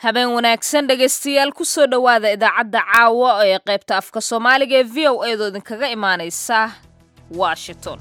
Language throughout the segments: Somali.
habeen wanaagsan dhegaystayaal kusoo dhowaada idaacadda caawa ee qaybta afka soomaaliga ee v o eedoo idinkaga imaanaysa washington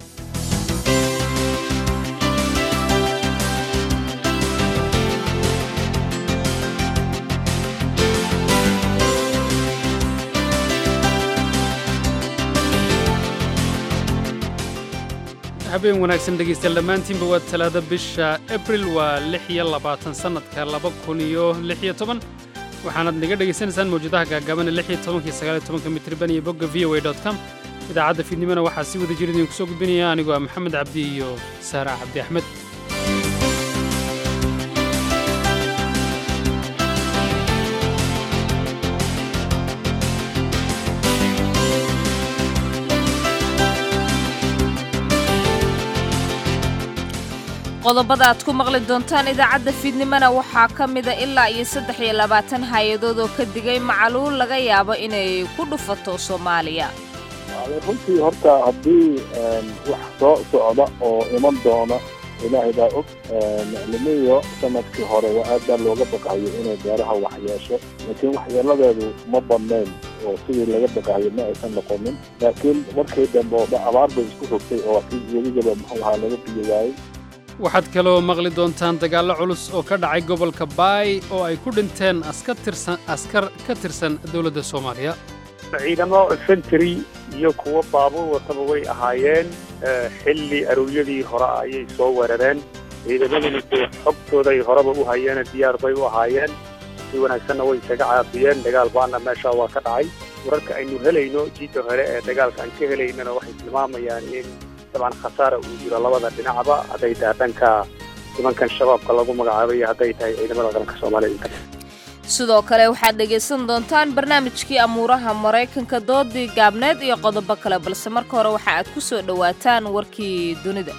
habeen wanaagsan dhegaystayaal dhammaantiinba waa talaado bisha abril waa lix iyo labaatan sannadka laba kun iyo lix iyo toban waxaanaad naga dhegaysanaysaan mawjadaha gaagaaban lix iyo tobankii sagaal iyo tobanka mitriban iyo bogga v o a dot com idaacadda fiidnimona waxaa si wada jir idinku soo gudbinaya anigoo ah maxamed cabdi iyo saara cabdi axmed qodobada aad ku maqli doontaan idaacadda fiidnimona waxaa ka mida ilaa iyo saddex iyo labaatan hay-adood oo ka digay macaluul laga yaabo inay ku dhufato soomaaliya runtii horta haddii wax soo socda oo iman doona ilaahay baa og limiyo sanadkii hore waa aad baa looga baqayo inay beeraha wax yeesho laakiin waxyeeladeedu ma badnayn oo sidii laga baqayo ma aysan noqonin laakiin markii dambe oo dha abaar bay isku rogtay oo kii weligaba muxuu ahaa laga biyo waayey waxaad kaloo maqli doontaan dagaallo culus oo ka dhacay gobolka baay oo ay ku dhinteen askar ka tirsan dowladda soomaaliya ciidamo infantry iyo kuwo baabuur wataba way ahaayeen xilli arowyadii hore ayay soo weerareen ciidamaduna dee xogtooday horeba u hayeene diyaar bay u ahaayeen si wanaagsanna way isaga caabiyeen dagaal baana meeshaa waa ka dhacay wararka aynu helayno jiidda hore ee dagaalka aan ka helaynana waxay tilmaamayaan in dabcan khasaara uu jiro labada dhinacba hadday tahay dhanka nimankan shabaabka lagu magacaabay iyo hadday tahay ciidamada qaranka soomaaliya sidoo kale waxaad dhegaysan doontaan barnaamijkii amuuraha maraykanka doodii gaabneed iyo qodobo kale balse marka hore waxa aad ku soo dhowaataan warkii dunida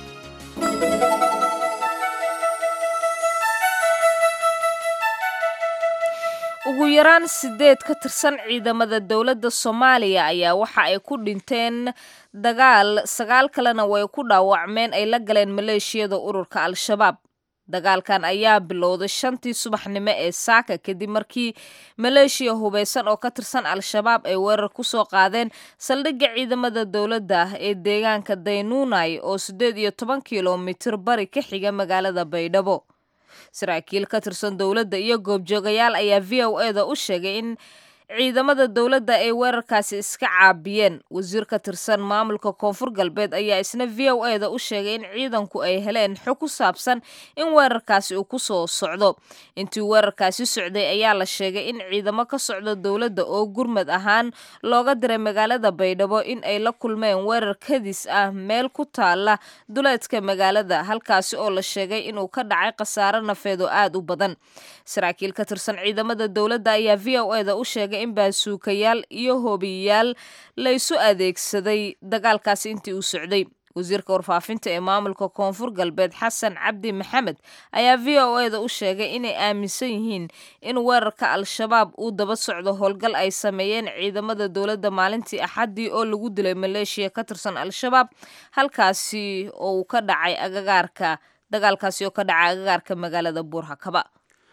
ugu yaraan sideed ka tirsan ciidamada dowladda soomaaliya ayaa waxa ay ku dhinteen dagaal sagaal kalena way ku dhaawacmeen ay la galeen maleeshiyada ururka al-shabaab dagaalkan ayaa bilowday shantii subaxnimo ee saaka kadib markii maleeshiya hubeysan oo ka tirsan al-shabaab ay weerar ku soo qaadeen saldhigga ciidamada dowladda ee deegaanka daynuunay oo siddeed iyo toban kilomitir bari ka xiga magaalada baydhabo saraakiil ka tirsan dowladda iyo goobjoogayaal ayaa v o e da u sheegay in ciidamada dowladda ay weerarkaasi iska caabiyeen wasiir ka tirsan maamulka koonfur galbeed ayaa isna v o e da u sheegay in ciidanku ay heleen xog ku saabsan in weerarkaasi uu ku soo socdo intii weerarkaasi socday ayaa la sheegay in ciidamo ka socda dowladda oo gurmad ahaan looga diray magaalada baydhabo in ay la kulmeen weerar kadis ah meel ku taala duleedka magaalada halkaasi oo la sheegay inuu ka dhacay khasaare nafeed oo aad u badan saraakiil ka tirsan ciidamada dowladda ayaa v o e da u sheegay in baasuukayaal iyo hoobiyayaal la isu adeegsaday dagaalkaasi intii uu socday wasiirka warfaafinta ee maamulka koonfur galbeed xasan cabdi maxamed ayaa v o e da u sheegay inay aaminsan yihiin in weerarka al-shabaab uu daba socdo howlgal ay sameeyeen ciidamada dowladda maalintii axaddii oo lagu dilay maleeshiya ka tirsan al-shabaab halkaasi oo uu ka dhacay agagaarka dagaalkaasi oo ka dhacay agagaarka magaalada buurhakaba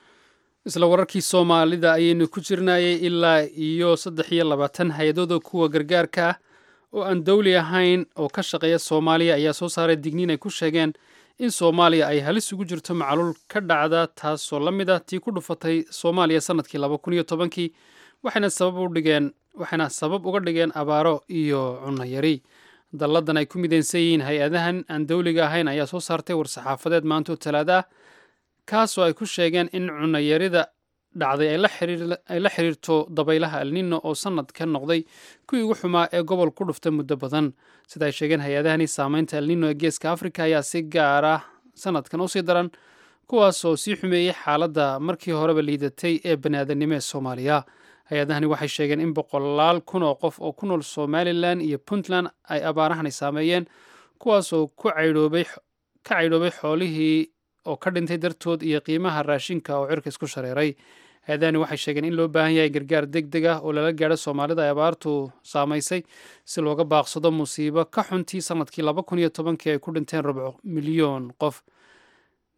isla wararkii soomaalida ayaynu ku jirnayay ilaa iyo saddex iyo labaatan hay-adooda kuwa gargaarka ah oo aan dawli ahayn oo ka shaqeeya soomaaliya ayaa soo saaray digniin ay ku sheegeen in soomaaliya ay halis ugu jirto macaluul ka dhacda taasoo la mid ah tii ku dhufatay soomaaliya sannadkii laba kun iyo tobankii waxayna sabab u dhigeen waxayna sabab uga dhigeen abaaro iyo cunno yari dalladan ay ku midaysan yihiin hay-adahan aan dawliga ahayn ayaa soo saartay war-saxaafadeed maantoo talaada ah kaasoo ay ku sheegeen in cunayarida dhacday ay la xiriirto dabaylaha alnino oo sannad ka noqday kuwii ugu xumaa ee gobol ku dhufta muddo badan sida ay sheegeen hay-adahani saamaynta alnino ee geeska afrika ayaa si gaar ah sannadkan usii daran kuwaas oo sii xumeeyey xaaladda markii horeba liidatay ee baniaadanimo ee soomaaliya hay-adahani waxay sheegeen in boqolaal kun oo qof oo ku nool somalilan iyo puntland ay abaarahani saameeyeen kuwaasoo ka caydhoobay xoolihii oo ka dhintay dartood iyo qiimaha raashinka oo cirka isku shareeray hay-adahani waxay sheegeen in loo baahan yahay gargaar deg deg ah oo lala gaadho soomaalida ay abaartu saamaysay si looga baaqsado musiibo ka xuntii sannadkii laba kun iyo tobankii ay ku dhinteen rubco milyoon qof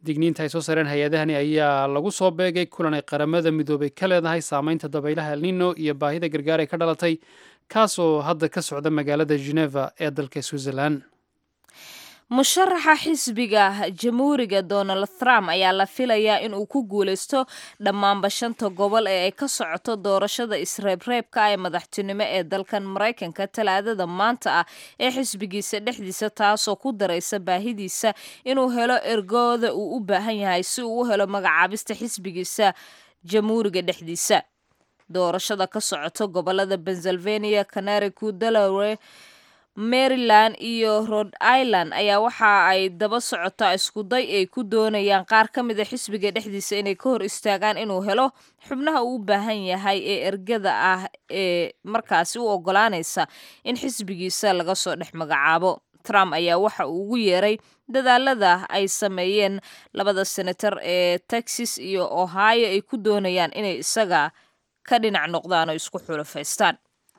digniinta ay soo saareen hay-adahani ayaa lagu soo beegay kulan ay qaramada midoobay ka leedahay saameynta dabaylaha elnino iyo baahida gargaar ee ka dhalatay kaasoo hadda ka socda magaalada geneva ee dalka switzerland musharaxa xisbiga jamhuuriga donald trump ayaa la filayaa in uu ku guuleysto dhammaanba shanta gobol ee ay ka socoto doorashada isreebreebka ee madaxtinimo ee dalkan maraykanka talaadada maanta ah ee xisbigiisa dhexdiisa taasoo ku daraysa baahidiisa inuu helo ergooda uu u baahan yahay si uu u helo magacaabista xisbigiisa jamhuuriga dhexdiisa doorashada ka socoto gobolada pennsylvania canaricu delaware maryland iyo rhode island ayaa waxa ay daba socotaa iskuday ay ku doonayaan qaar ka mida xisbiga dhexdiisa inay ka hor istaagaan inuu helo xubnaha uu u baahan yahay ee ergada ah ee markaasi u ogolaanaysa in xisbigiisa laga soo dhex magacaabo trump ayaa waxa uu ugu yeeray dadaalada ay sameeyeen labada senator ee texas iyo ohio ay ku doonayaan inay isaga ka dhinac noqdaan oo isku xulafaystaan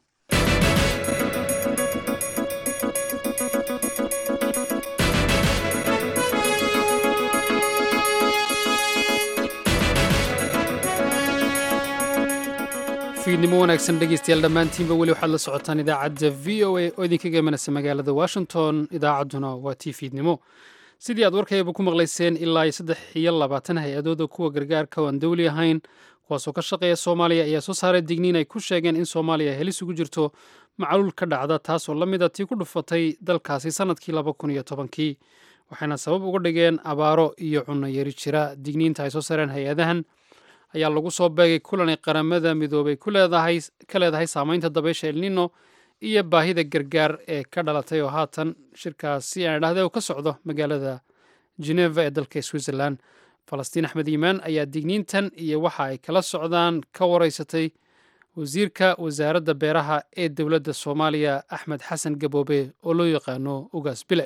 fiidnimo wanaagsan dhegeystayaal dhammaantiinba weli waxaad la socotaan idaacadda v o a oo idinkaga imanaysa magaalada washington idaacadduna waa tii fiidnimo sidii aad warkayaba ku maqlayseen ilaa iyo saddex iyo labaatan hay-adooda kuwa gargaarka oo aan dowli ahayn kuwaasoo ka shaqeeya soomaaliya ayaa soo saaray digniin ay ku sheegeen in soomaaliya helis ugu jirto macluul ka dhacda taasoo la mid a tii ku dhufatay dalkaasi sannadkii laba kun iyo tobankii waxayna sabab uga dhigeen abaaro iyo cunno yari jira digniinta ay soo saareen hay-adahan ayaa lagu soo beegay kulanay qaramada midoobay ka leedahay saameynta dabaysha elnino iyo baahida gargaar ee ka dhalatay oo haatan shirkaasi aan idhahde ka socdo magaalada geneva ee dalka switzerland falastiin axmed iimaan ayaa digniintan iyo waxa ay kala socdaan ka wareysatay wasiirka wasaaradda beeraha ee dowladda soomaaliya axmed xasan gaboobe oo loo yaqaano ugaas bile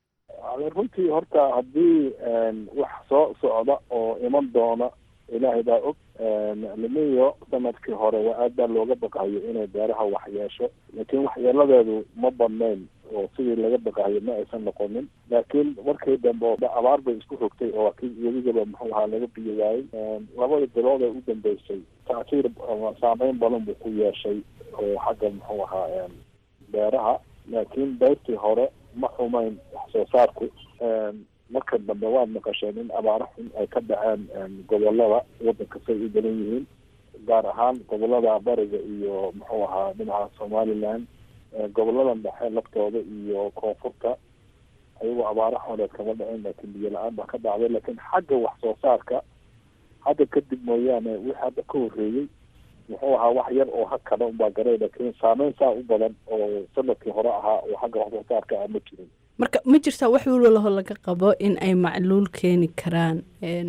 runtii horta haddii wax soo socda oo iman doona ilaahay baa og limiyo sanadkii hore waa aad baa looga baqayo inay beeraha wax yeesho laakiin waxyeeladeedu ma badnayn oo sidii laga baqayo ma aysan noqonin laakiin markii dambe abaar bay isku rogtay oo kii weligaba muxuu ahaa laga biyo waayey labada bilood ee u dambeysay tacsiir saameyn badan buu ku yeeshay oo xagga muxuu ahaa beeraha laakiin beyrtii hore ma xumayn wax soo saarku marka dambe waad maqasheen in abaaro xun ay ka dhaceen gobolada wadanka say u badan yihiin gaar ahaan gobolada bariga iyo muxuu ahaa dhinaca somaliland goboladan dhexe laftooda iyo koonfurta ayagoo abaaro xuneed kama dhacin laakiin biyo la-aan baa ka dhacday laakiin xagga wax soo saarka hadda kadib mooyaane wixii hadda ka horreeyey muxuu ahaa wax yar oo hakada unbaa garay laakiin saameyn saa u badan oo sanadkii hore ahaa oo xagga wax soo saarka ah ma jirin marka ma jirtaa wax walwalaho laga qabo in ay macluul keeni karaan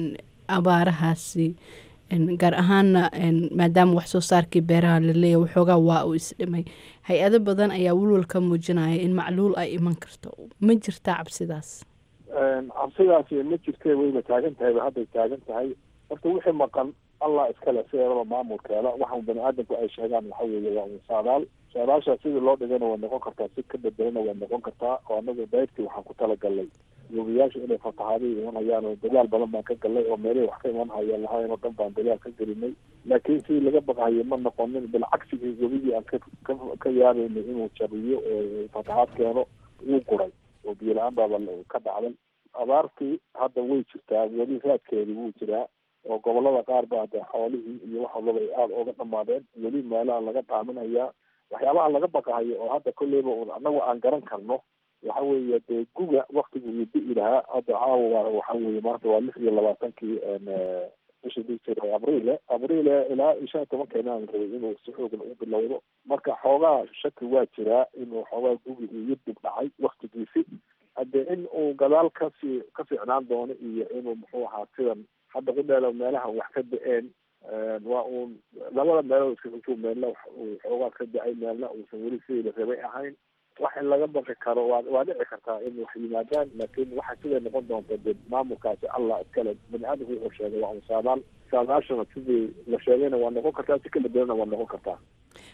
abaarahaasi gaar ahaana maadaama wax soo saarkii beeraha laleeyahy waxoogaa waa uu isdhimay hay-ado badan ayaa walwal ka muujinaya in macluul ay iman karto ma jirtaa cabsidaas cabsidaasi ma jirtee wayba taagan tahay ba hadday taagan tahay horta wixii maqan allah iskale sideedaba maamulkeeda waxa bani aadamku ay sheegaan waxa weeye waa un saadaal saadaasha sidii loo dhigana way noqon kartaa si ka bedelana way noqon kartaa oo anagu dayrtii waxaan ku talagalnay yuubiyaasha inay fatahaadii iman hayaan oo dagaal badan baan ka galnay oo meelihii wax ka iman hayaan lahayn oo dhan baan dagaal ka gelinay laakiin sidii laga baqayo ma noqonin bilcagsigii webigii aan ka ka yaabaynay inuu jabiyo oo fatahaad keeno wuu guray oo biyo la-aan baaba ka dhacday abaartii hadda way jirtaa weli raadkeedii wuu jiraa oo gobolada qaar ba de xoolihii iyo wax walbaba ay aada ooga dhamaadeen weli meelaha laga dhaaminayaa waxyaabaha laga baqahayo oo hadda kolleyba un anagu aan garan karno waxa weeye dee guga waktigu uu di'i lahaa hadda caawa waxa weeye maanta waa lix iyo labaatankii bishii dijir abriile abriile ilaa iyo shan iyo tobankeena aan rabay inuu si xoogan u bilowdo marka xoogaa shaki waa jiraa inuu xoogaa gugi uu yidib dhacay waktigiisi hadde in uu gadaal kasii ka fiicnaan doono iyo inuu muxuu ahaa sidan hadda ku dheelo meelaha wax ka da-een waa uun labada meelood iska xujuub meelna uu xoogaa ka da-ay meelna uusan weli sidii la rabay ahayn wax in laga baqi karo waa waa dhici kartaa in wax yimaadaan laakiin waxa siday noqon doonta de maamulkaasi allah iskale bani aadamku wuxuu sheegay waa un saadaal saadaashana sidii la sheegayna waa noqon kartaa si kala duwanna waa noqon kartaa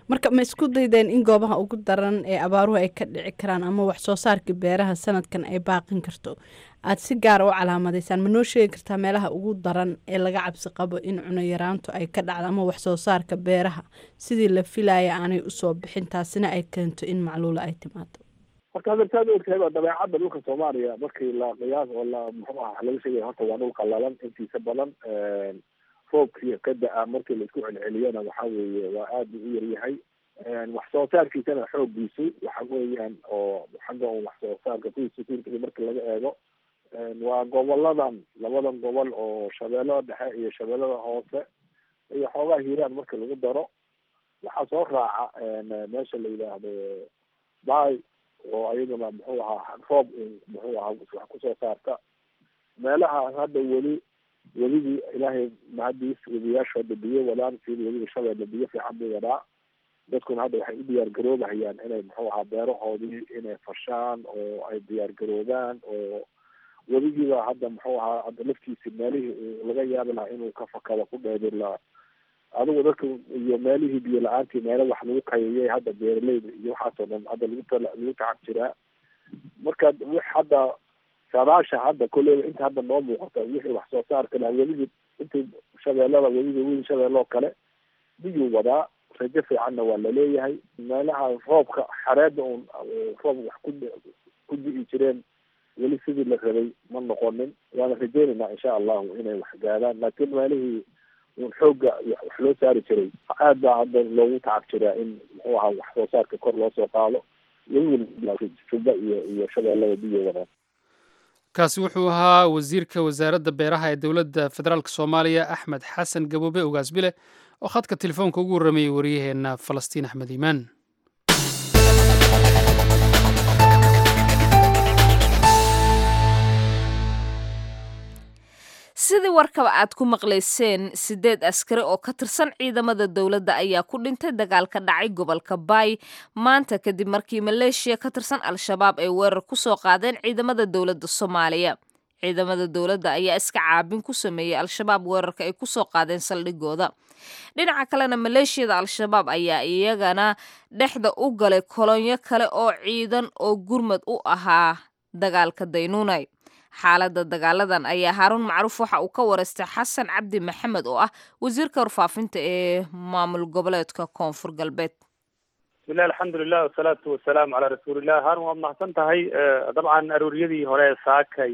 marka ma isku daydeen in goobaha ugu daran ee abaaruhu ay ka dhici karaan ama wax soo saarka beeraha sanadkan ay baaqin karto aada si gaara u calaamadaysaan ma noo sheegi kartaa meelaha ugu daran ee laga cabsi qabo in cuno yaraantu ay ka dhacdo ama wax soo saarka beeraha sidii la filaya aanay usoo bixin taasina ay keento in macluula ay timaado horta hadartaad ogtahay waa dabeecadda dhulka soomaaliya markii la qiyaas oo la muxuu ah laga sheegaya horta waa dhul qallalan intiisa badan roobkii ka da-a markii laisku celceliyana waxa weeye waa aada u yaryahay wax soo saarkiisana xooggiisu waxa weeyaan oo xagga un wax soo saarka kuwii security markii laga eego waa goboladan labadan gobol oo shabeellada dhexe iyo shabeellada hoose iyo xoogaa hiiraan marka lagu daro waxaa soo raaca meesha la yidhaahdo bay oo ayaduna muxuu ahaa roob muxuu ahaa wax kusoo saarta meelaha hadda weli weligii ilaahay mahadiis webiyaasha hadda biyo wadaan sida weliga shabeelle biyo fiican buu wadaa dadkuna hadda waxay u diyaar garoobahayaan inay muxuu ahaa beerahoodii inay fashaan oo ay diyaar garoobaan oo weligiiba hadda muxuu ahaa hadda laftiisi meelihii laga yaabi lahaa inuu ka fakado ku dheedir la adigu dadka iyo meelihii biyo la-aantii meelo wax lagu kayayay hadda beeraleyda iyo waxaasoo dhan hadda lagu tal lagu tacab jiraa marka wix hadda saadaasha hadda kolleyba inta hadda noo muuqata wixii wax soo saarka laha weligii intii shabeellada weliga wiil shabeelloo kale biyuu wadaa rajo fiicanna waa laleeyahay meelaha roobka xareedda un roob wax ku ku di'i jireen weli sidii la rabay ma noqonin waana rajeynaynaa insha allahu inay wax gaadaan laakiin meelihii un xoogga wax loo saari jiray aad baa hadda loogu tacab jiraa in muxuu ahaa wax soo saarka kor loo soo qaado juba iyo iyo shabeellada biyo wadaan kaasi wuxuu ahaa wasiirka wasaaradda beeraha ee dowladda federaalk soomaaliya axmed xasan gaboobe ogaasbile oo khadka telefoonka ugu warramayay wariyaheenna falastiin axmed iimaan sidii warkaba aad ku maqlayseen sideed askari oo ka tirsan ciidamada dowladda ayaa ku dhintay dagaal ka dhacay gobolka baay maanta kadib markii maleeshiya ka tirsan al-shabaab ay weerar ku soo qaadeen ciidamada dowladda soomaaliya ciidamada dowladda ayaa iska caabin ku sameeyey al-shabaab weerarka ay kusoo qaadeen saldhigooda dhinaca kalena maleeshiyada al-shabaab ayaa iyagana dhexda u galay kolonyo kale oo ciidan oo gurmad u ahaa dagaalka daynuunay xaaladda dagaaladan ayaa haaruun macruuf waxa uu ka wareystay xasan cabdi maxamed oo ah wasiirka warfaafinta ee maamul goboleedka koonfur galbeed bismillahi alxamdulilah wasalaatu wasalaamu calaa rasuulillah haarun waad mahadsan tahay dabcan arooriyadii hore saakay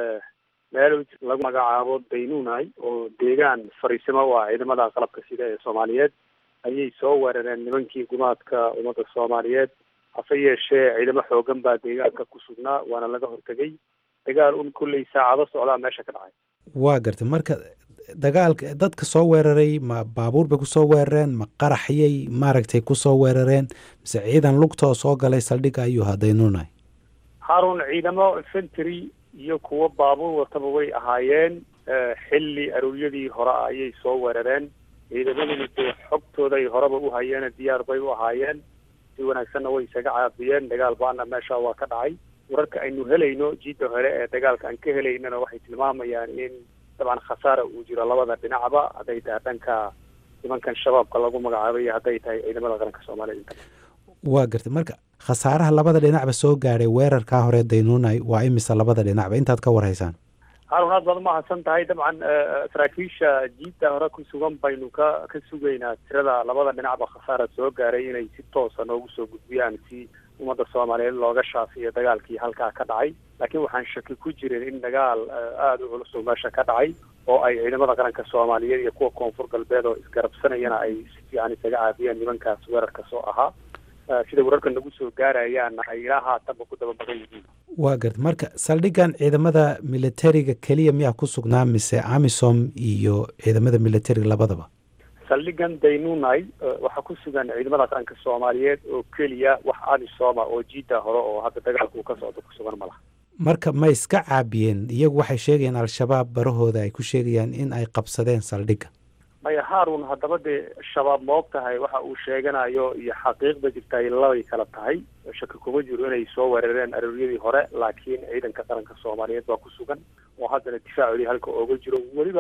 meel lagu magacaabo daynuunay oo deegaan fariisimo u ah ciidamada qalabka sida ee soomaaliyeed ayay soo weerareen nimankii gumaadka ummadda soomaaliyeed hase yeeshee ciidamo xoogan baa deegaanka ku sugnaa waana laga hortegay dagaal un kulley saacado socdaa meesha ka dhacay waa gartay marka dagaalka dadka soo weeraray ma baabuur bay kusoo weerareen ma qaraxyay maaragtay kusoo weerareen mise ciidan lugtoo soo galay saldhigga ayuu hadaynuunay haarun ciidamo infantry iyo kuwo baabuur wataba way ahaayeen xilli arooriyadii hore ah ayay soo weerareen ciidamaduna dee xogtooday horeba u hayeene diyaar bay u ahaayeen si wanaagsanna way isaga caabiyeen dagaal baana meesha waa ka dhacay wararka aynu helayno jiidda hore ee dagaalka aan ka helaynana waxay tilmaamayaan in dabcan khasaara uu jiro labada dhinacba hadday tahay dhanka nimankan shabaabka lagu magacaabay iyo hadday tahay ciidamada qaranka soomaaliyed waa gartay marka khasaaraha labada dhinacba soo gaadhay weerarkaa hore daynuunay waa imisa labada dhinacba intaad ka warhaysaan haarun aad baad umahadsan tahay dabcan saraakiisha jiidda hore ku sugan baynu ka ka sugaynaa tirada labada dhinacba khasaara soo gaaray inay si toosa noogu soo gudbiyaan si ummadda soomaaliyeed looga shaafiyo dagaalkii halkaa ka dhacay laakiin waxaan shaki ku jirin in dagaal aada u culus oo meesha ka dhacay oo ay ciidamada qaranka soomaaliyeed iyo kuwa koonfur galbeed oo isgarabsanayana ay si fiican isaga caabiyeen nimankaas weerarka soo ahaa sida wararka nagu soo gaarayaanna ay ilaa haatanba ku daba badan yihiin waa garta marka saldhiggan ciidamada militariga keliya miyaa ku sugnaa mise amisom iyo ciidamada militariga labadaba saldhigan daynunay waxaa ku sugan ciidamada qaranka soomaaliyeed oo keliya wax amisoma oo jiidda hore oo hadda dagaalka uu ka socdo ku sugan malaha marka ma iska caabiyeen iyagu waxay sheegayaan al-shabaab barahooda ay ku sheegayaan in ay qabsadeen saldhigga maya haarun haddaba dee shabaab ma og tahay waxa uu sheeganayo iyo xaqiiqda jirta ay labay kala tahay shaki kuma jiro inay soo weerareen arooryadii hore laakiin ciidanka qaranka soomaaliyeed baa ku sugan oo haddana difaacoodii halka ooga jiro weliba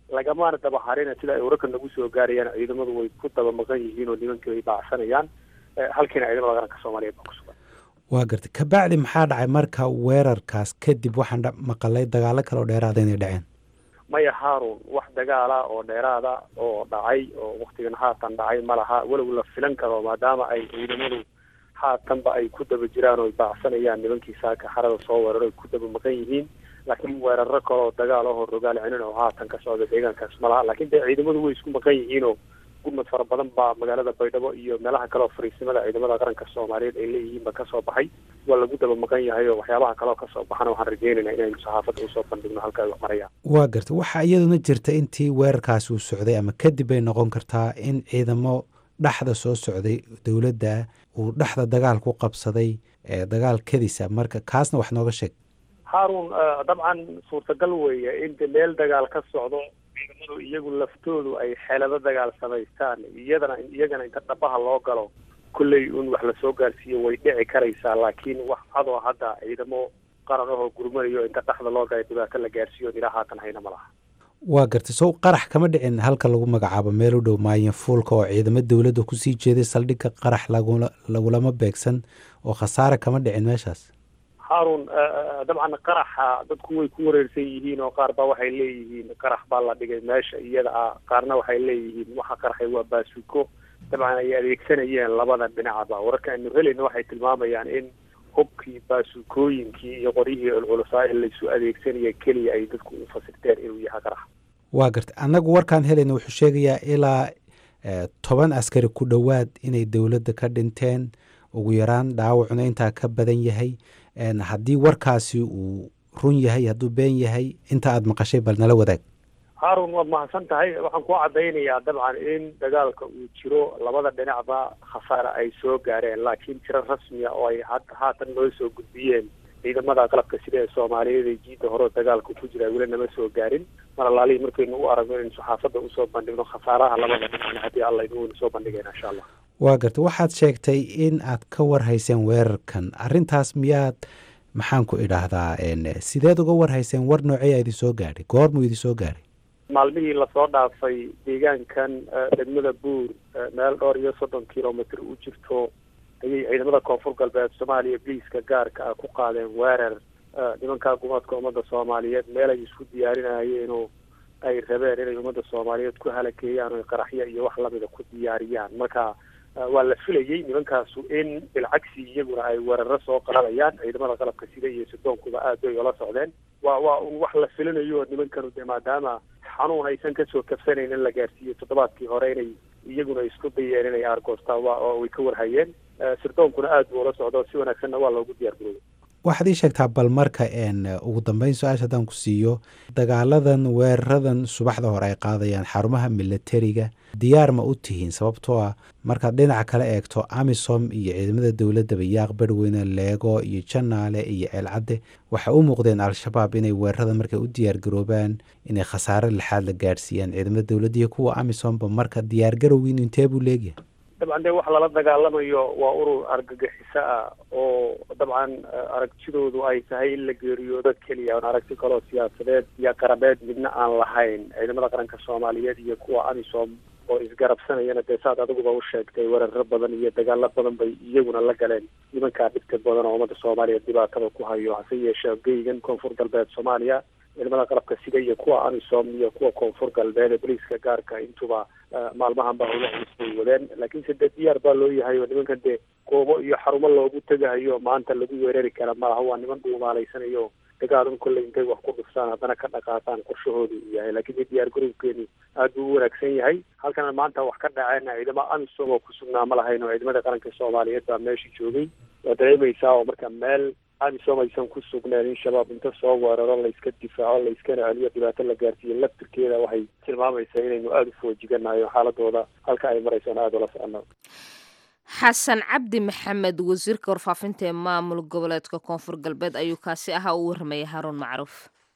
lagamaana daba harina sida ay wararka nagu soo gaarayaan ciidamadu way ku daba maqan yihiin oo nimankii way baacsanayaan halkiina ciidamada qaranka soomaaliyeed baa ku sugan waa gartay kabacdi maxaa dhacay marka weerarkaas kadib waxaan maqalay dagaalo kale oo dheeraada inay dhaceen maya haarun wax dagaala oo dheeraada oo dhacay oo waktigan haatan dhacay ma laha walow la filan karo maadaama ay ciidamadu haatanba ay ku daba jiraan oo ay baacsanayaan nimankii saaka xarada soo weeraro ay ku daba maqan yihiin laakiin weeraro kale oo dagaal ahoo rogaal celin oo haatan ka socda deegaankaas ma laha laakiin dee ciidamadu way isku maqan yihiinoo gurmad fara badan baa magaalada baydhabo iyo meelaha kale oo fariisimada ciidamada qaranka soomaaliyeed ay leeyihiin ba kasoo baxay waa lagu daba maqan yahay oo waxyaabaha kale oo kasoo baxana waxaan rajeynaynaa inaynu saxaafadda usoo bandhigno halka ay wax marayaan waa gartay waxaa iyaduna jirta intii weerarkaasi uu socday ama kadib bay noqon kartaa in ciidamo dhexda soo socday dowladda uu dhexda dagaal ku qabsaday dagaal kadisa marka kaasna wax nooga sheeg haarun dabcan suurtagal weeye in de meel dagaal ka socdo ciidamadu iyagu laftoodu ay xeelado dagaal samaystaan iyadana iyagana inta dhabaha loo galo kolley un wax lasoo gaarsiiyo way dhici karaysaa laakiin wax cadoo hadda ciidamo qaran ahoo gurmanayo inta dhexda loo galay dhibaato la gaarsiiyo ilaa haatan hayna ma laha waa gartay sow qarax kama dhicin halka lagu magacaabo meel u dhow maayin fuulka oo ciidamo dowladda kusii jeeday saldhigga qarax lagula lagulama beegsan oo khasaare kama dhicin meeshaas haarun dabcan qaraxa dadku way ku wareersan yihiin oo qaar baa waxay leeyihiin qarax baa la dhigay meesha iyada ah qaarna waxay leeyihiin waxa qaraxay waa baasuko dabcan ay adeegsanayeen labada dhinacba wararka aynu helayna waxay tilmaamayaan in hubkii baasukooyinkii iyo qoryihii culculusaa ee laysu adeegsanaya keliya ay dadku u fasirteen inuu yahay qarax waa gartay annagu warkaan helayna wuxuu sheegayaa ilaa toban askari ku dhowaad inay dowladda ka dhinteen ugu yaraan dhaawacuna intaa ka badan yahay haddii warkaasi uu run yahay hadduu been yahay inta aada maqashay bal nala wadaag haarun waad mahadsan tahay waxaan ku caddaynayaa dabcan in dagaalka uu jiro labada dhinacba khasaare ay soo gaareen laakiin tiro rasmiya oo ay haatan noo soo gudbiyeen ciidamada qalabka sida ee soomaaliyeed ee jiidda hore dagaalka ku jira weli nama soo gaarin mar alaalihii markaynu u aragno inaynu saxaafadda usoo bandhigno khasaaraha labada dhinacna haddii alla inuwaynu soo bandhigayna insha allah waa gartay waxaad sheegtay in aad ka warhayseen weerarkan arrintaas miyaad maxaan ku idhaahdaa sideed uga warhayseen war nooceeyaa idin soo gaadhay goormuu idin soo gaadhay maalmihii lasoo dhaafay deegaankan degmada buur meel dhowr iyo soddon kilomitr u jirto ayay ciidamada koonfur galbeed soomaaliya biliiska gaarka ah ku qaadeen weerar nimankaa gumaadka ummadda soomaaliyeed meel ay isku diyaarinayeen oo ay rabeen inay ummadda soomaaliyeed ku halakeeyaan oo qaraxyo iyo wax lamida ku diyaariyaan marka waa la filayey nimankaasu in bilcagsi iyaguna ay weeraro soo qaadayaan ciidamada qalabka sida iyo sidoonkuba aad bay ola socdeen waa waa un wax la filinayo nimankanu de maadaama xanuun aysan kasoo kabsanayn in la gaarsiiyo toddobaadkii hore inay iyaguna isku dayeen inay aargoostaan oo way ka warhayeen sirdoonkuna aad buu ola socdo si wanaagsanna waa loogu diyaar garooday waxaad ii sheegtaa bal marka ugu dambeyn su-aasha haddaan ku siiyo dagaaladan weeraradan subaxda hore ay qaadayaan xarumaha milatariga diyaar ma u tihiin sababtoo ah markaad dhinaca kale eegto amisom iyo ciidamada dowladdaba yaaq berweyne leego iyo janaale iyo ceelcadde waxay u muuqdeen al-shabaab inay weerarada markay u diyaargaroobaan inay khasaare lixaad la gaadhsiiyaan ciidamada dowladda iyo kuwa amisomba marka diyaargarowgiin intee buu leegyahay dabcan dee waxa lala dagaalamayo waa urur argagixiso ah oo dabcan aragtidoodu ay tahay in la geeriyoodo keliya oon aragti kaloo siyaasadeed iyo qarabeed midna aan lahayn ciidamada qaranka soomaaliyeed iyo kuwa amisom oo isgarabsanayana dee saad adiguba u sheegtay weeraro badan iyo dagaalo badan bay iyaguna la galeen nimankaa dhibka badan oo ummadda soomaaliya dhibaatada ku hayo hase yeeshee geygan koonfur galbeed soomaaliya ciidamada qalabka sida iyo kuwa amisom iyo kuwa koonfur galbeed ee boliiska gaarka intuba maalmahan baa howla culus bay wadeen laakiinse dee diyaar baa loo yahay oo nimankan dee goobo iyo xarumo loogu tegahayo maanta lagu weerari kara malaha waa niman dhuumaalaysanayo dagaalun kolley intay wax ku dhuftaan haddana ka dhaqaaqaan qorshahoodu uu yahay laakiin dee diyaar garowkeeni aad buu u wanaagsan yahay halkana maanta wax ka dhaceen ciidamo amisom oo ku sugnaa ma lahayn oo ciidamada qaranka soomaaliyeed baa meesha joogay waa dareemaysaa oo marka meel amisom aysan ku sugneen in shabaab inta soo weeraro layska difaaco layskana celiyo dhibaato la gaarsiiyo laftirkeeda waxay tilmaamaysaa inaynu aada u foojiganayo xaaladooda halka ay maraysaan aada ula socono xasan cabdi maxamed wasiirka warfaafinta ee maamul goboleedka koonfur galbeed ayuu kaasi ahaa u warramayay haruun macruuf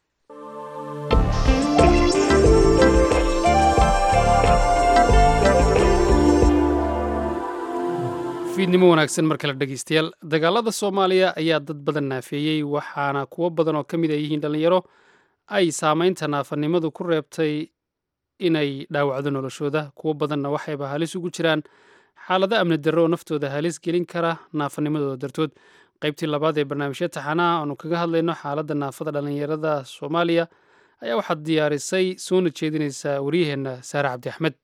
fiidnimo wanaagsan mar kale dhegeystayaal dagaalada soomaaliya ayaa dad badan naafeeyey waxaana kuwo badan oo ka mid a yihiin dhallinyaro ay saameynta naafanimadu ku reebtay inay dhaawacdo noloshooda kuwo badanna waxayba halis ugu jiraan xaalado amni darro oo naftooda halis gelin kara naafanimadooda dartood qaybtii labaad ee barnaamijya taxanaha aanu kaga hadlayno xaaladda naafada dhallinyarada soomaaliya ayaa waxaad diyaarisay soona jeedinaysaa waryaheenna saare cabdi axmed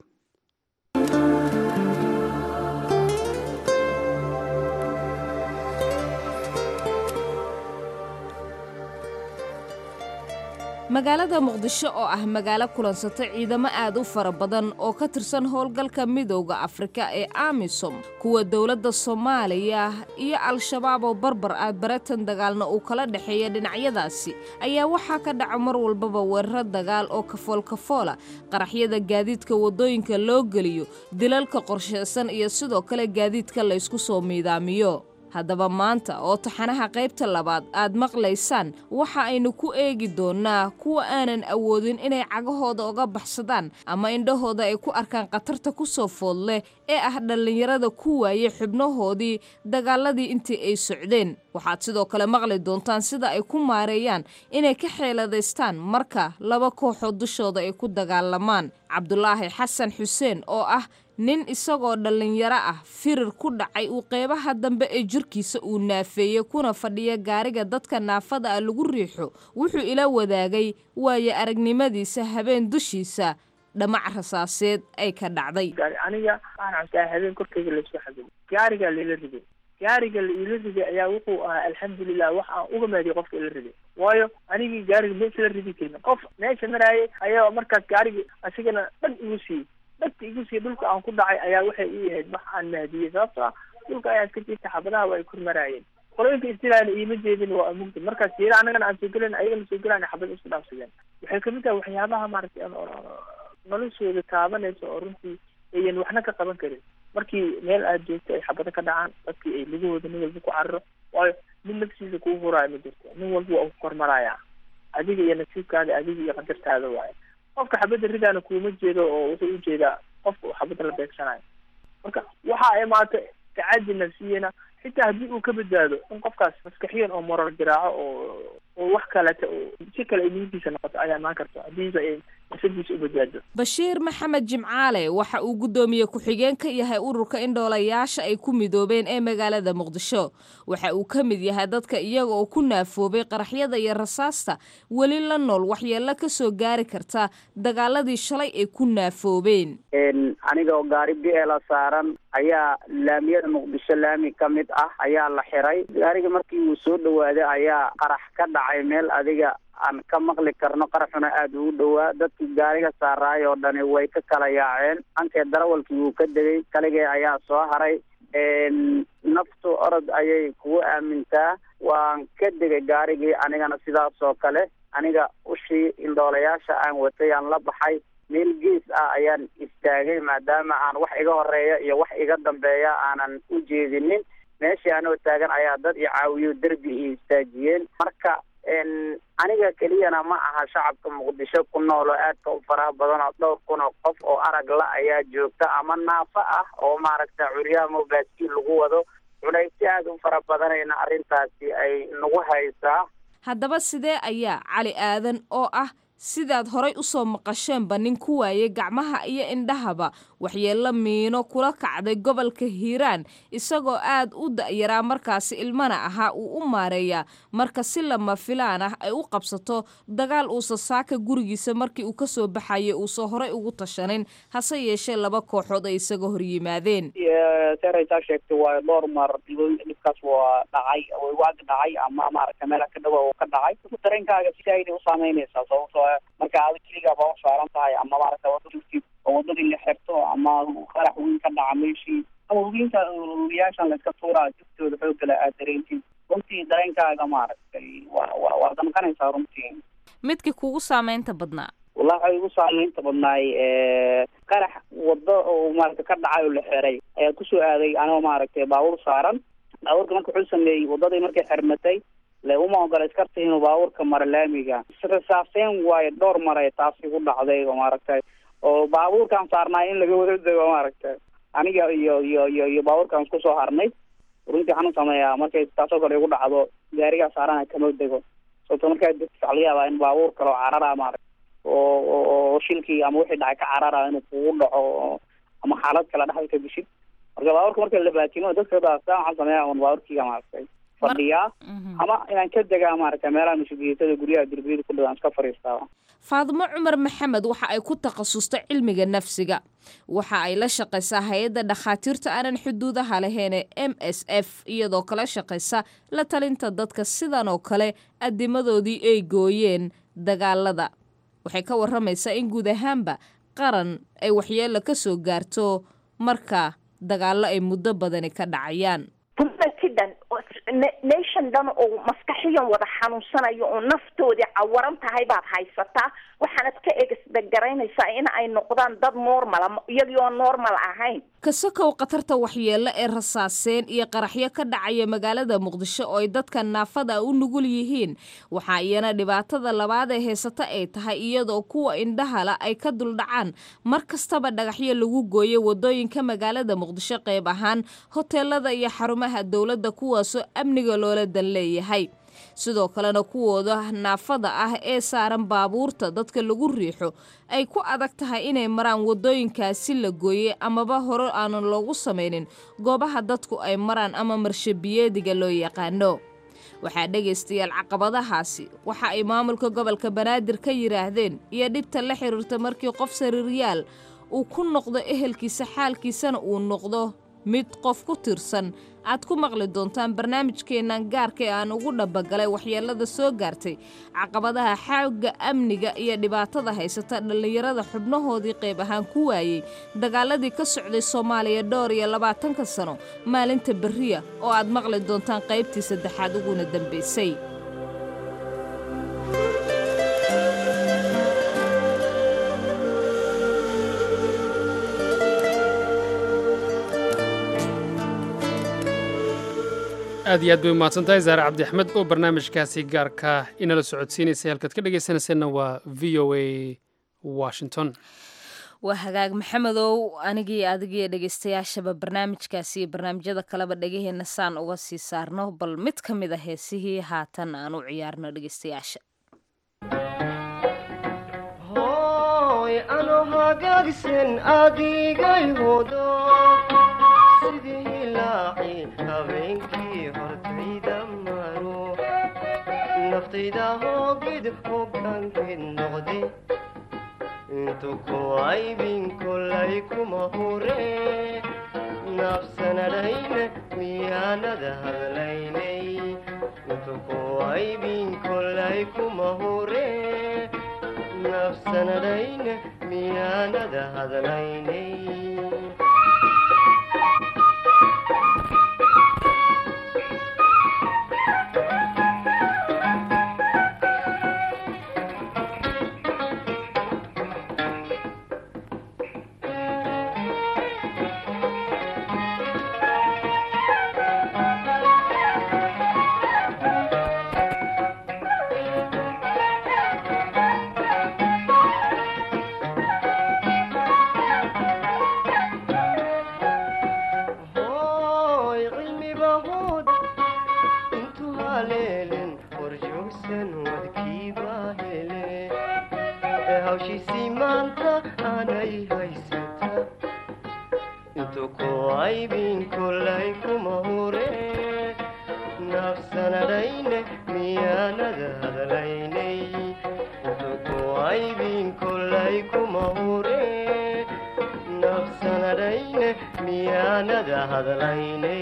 magaalada muqdisho oo ah magaalo kulansata ciidamo aad u fara badan oo ka tirsan howlgalka midooda afrika ee amisom kuwa dowladda soomaaliya iyo al-shabaab oo barbar ah baratan dagaalna uu kala dhexeeya dhinacyadaasi ayaa waxaa ka dhaca mar walbaba weeraro dagaal oo kafoolkafoola qaraxyada gaadiidka waddooyinka loo geliyo dilalka qorshaysan iyo sidoo kale gaadiidka laysku soo miidaamiyo haddaba maanta oo taxanaha qaybta labaad aad maqlaysaan waxa aynu ku eegi doonnaa kuwa aanan awoodin inay cagahooda uga baxsadaan ama indhahooda ay ku arkaan khatarta ku soo food leh ee ah dhallinyarada ku waayey xubnahoodii dagaaladii intii ay socdeen waxaad sidoo kale maqli doontaan sida ay ku maareeyaan inay ka xeeladaystaan marka laba kooxood dushooda ay ku dagaalamaan cabdulaahi xasan xuseen oo ah nin isagoo dhallinyaro ah firir ku dhacay uu qeybaha dambe ee jirkiisa uu naafeeyey kuna fadhiya gaariga dadka naafada ah lagu riixo wuxuu ila wadaagay waayo aragnimadiisa habeen dushiisa dhamac rasaaseed ay ka dhacday aniga waxaan cuntaa habeen korkeyga laysku xabibo gaarigaa laila riday gaariga la ila riday ayaa wuxuu ahaa alxamdulilah wax aan uga maadiy qofka ila riday waayo anigii gaariga ma isla ridi karin qof meesha maraayay ayaa markaas gaarigi asigana dhan igu siiyey dhagta igu siiya dhulka aan ku dhacay ayaa waxay ii ahayd wax aan mahdiyey sababto ah dhulka ayaa iska jirta xabadaha waa ay kor maraayeen qolooyinka istilaana iima jeedin waa mugdi markaas siira annagana aan soo gelen ayagana soo gelaan xabad isku dhaafsadeen waxay kamid tahay waxyaabaha maaragtay noloshooda taabanaysa oo runtii ayan waxna ka qaban karin markii meel aad joogto ay xabado ka dhacaan dadkii ay lugahooda nin walba ku cararo waayo nin naftiisa kuu huraayo ma jirto nin walba waa ku kormarayaa adiga iyo nasiibkaada adiga iyo qadartaada waayo qofka xabadda ridaana kuuma jeedo oo wuxuu ujeedaa qofka uu xabadda la beegsanayo marka waxa ay maata tacadi nafsiyana xitaa haddii uu ka badbaado in qofkaas maskaxiyan oo moral garaaco oo oo wax kaleta oo si kale ay niyadiisa noqoto ayaa imaan karto haddiiba ay nafsadiisa u badbaado bashiir maxamed jimcaale waxa uu guddoomiye ku-xigeen ka yahay ururka indhoolayaasha ay ku midoobeen ee magaalada muqdisho waxa uu ka mid yahay dadka iyaga oo ku naafoobay qaraxyada iyo rasaasta weli la nool waxyeello ka soo gaari karta dagaaladii shalay ay ku naafoobeen aniga oo gaari biela saaran ayaa laamiyada muqdisho laami ka mid ah ayaa la xiray gaariga markii uu soo dhawaaday ayaa qarax ka dhacay meel adiga aan ka maqli karno qaraxuna aada ugu dhowaa dadkii gaariga saaraay oo dhani way ka kala yaaceen ankee darawalkii wuu ka degay kaligee ayaa soo haray naftu orod ayay kugu aamintaa waan ka degay gaarigii anigana sidaas oo kale aniga ushii indhoolayaasha aan watay aan la baxay meel gees ah ayaan istaagay maadaama aan wax iga horeeya iyo wax iga dambeeya aanan u jeedinin meeshii anoo taagan ayaa dad i caawiyo derbi i istaajiyeen marka aniga keliyana ma aha shacabka muqdisho ku nool oo aadka u faraha badan oo dhowr kun oo qof oo arag la ayaa joogta ama naafo ah oo maaragta curyaamo baaskiil lagu wado culayssi aada u fara badanayna arrintaasi ay nagu haysaa haddaba sidee ayaa cali aadan oo ah sidaad horay u soo maqasheenba nin ku waayey gacmaha iyo indhahaba waxyeello miino kula kacday gobolka hiiraan isagoo aad u da'yaraa markaasi ilmana ahaa uu u maareeyaa marka si lama filaan ah ay u qabsato dagaal uusa saaka gurigiisa markii uu ka soo baxayay uusa horay ugu tashanin hase yeeshee laba kooxood ay isaga hor yimaadeen seraysaa sheegtay waa dhowr mar dhibkaas waa dhacay waagi dhacay ama maaragta meela ka dhawa oo ka dhacay dareenkaaga si ayday u saameynaysaa sababtoo marka aada keligaa baa u saaran tahay ama maaragta wadadii oo wadadii la xirto ama qarax weyn ka dhaca meeshii ama hubiinta hubiyaashan layska tuuraa jiftooda xoogala aad dareentiin runtii dareenkaaga maaragtay waa wa waa damqanaysaa runtii midkii kugu saameynta badnaa wallahi waxay igu saameynta badnaay qarax wado oo maaragta ka dhacay oo la xiray ayaa kusoo aaday anoo maaragtay baabuur saaran baabuurka marka wuxuu sameeyey wadadii markay xirmatay le uma ogola iskarta inuu baabuurka maro laamiga rasaaseen waayo dhowr maray taasi ku dhacday oo maaragtay oo baabuurkaan saarnaay in laga wada dego maaragtay aniga iyo iyo iyo iyo baabuurkaan isku soo harnay runtii waxaan u sameeyaa markay taasoo kale igu dhacdo gaarigaa saarana kama dego sababto markaa degto waxa laga yaabaa in baabuur kale oo carara maaragta oo oo adoo shilkii ama wixii dhacay ka carara inuu kugu dhaco ama xaalad kale dhexda ka geshid marka baaburka marka la baatimo dadka daastaan waxaan sameeya un baaburkiga maaragtay fadhiyaa ama inaan ka degaa maaragtay meelaha masuuliyatada guryaha derbiyada ku dhadaan iska fadhiistaa faadimo cumar maxamed waxa ay ku takhasustay cilmiga nafsiga waxa ay la shaqaysaa hay-adda dhakhaatiirta aanan xuduudaha laheene m s f iyadoo kala shaqaysa la talinta dadka sidan oo kale adimadoodii ay gooyeen dagaalada waxay ka waramaysaa in guud ahaanba qaran ay waxyeelo ka soo gaarto marka dagaallo ay muddo badani ka dhacayaan dumarkii dhan oo nation dhan oo maskaxiyan wada xanuunsanayo oo naftoodii cawaran tahay baad haysataa waxaanad ka egsdagaraynaysaa in ay noqdaan dad normala iyagii oo normal ahayn kasakow khatarta waxyeelo ee rasaaseen iyo qaraxyo ka dhacaya magaalada muqdisho oo ay dadka naafada u nugul yihiin waxaa iyana dhibaatada labaad ee haysata ay tahay iyadoo kuwa indhahala ay ka duldhacaan mar kastaba dhagaxyo lagu gooyo wadooyinka magaalada muqdisho qayb ahaan hoteelada iyo xarumaha dowladda kuwaasoo amniga loola dan leeyahay sidoo kalena kuwooda naafada ah ee saaran baabuurta dadka lagu riixo ay ku adag tahay inay maraan wadooyinkaasi la gooyey amaba hore aanan loogu samaynin goobaha dadku ay maraan ama marshabiyeediga loo yaqaano waxaa dhegaystayaal caqabadahaasi waxa ay maamulka gobolka banaadir ka yidhaahdeen iyo dhibta la xiriirta markii qof sariiryaal uu ku noqdo ehelkiisa xaalkiisana uu noqdo mid qof ku tirsan aad ku maqli doontaan barnaamijkeennan gaarka ee aan ugu dhabagalay waxyeelada soo gaartay caqabadaha xaagga amniga iyo dhibaatada haysata dhallinyarada xubnahoodii qayb ahaan ku waayey dagaaladii ka socday soomaaliya dhowr iyo labaatanka sano maalinta berriya oo aad maqli doontaan qaybtii saddexaad uguna dambaysay aad iyo aad bay umahadsan tahay zaare cabdi axmed oo barnaamijkaasi gaarka inala socodsiinaysay halkaad ka dhegaysanayseena waa v o a washington waa hagaag maxamedow anigii adigii dhegaystayaashaba barnaamijkaasi iyo barnaamijyada kaleba dhegaheenna saan uga sii saarno bal mid ka mid a heesihii haatan aan u ciyaarno dhegaystayaasha ano hagaagsan adigay hodo sidii hilaaci habeenkii hortayda maro naftayda hoogid hoggaankeed noqde intu ku aybin kolay kuma hure nafsanadhayna miyaanada hadlaynay intu ku aybin kolay kuma hure nafsanadhayna miyaanada hadlaynay hooy cilmiba hood intuu haleelen horjoogsan wadkiiba hele ee hawshiisii maanta aanay haysata intuu ku aybin kolay kuma hure nafsanadhayne miyaanada hadlaynay intuu ku aybin kolay kuma hure nafsanadhayne miyaanada hadlaynay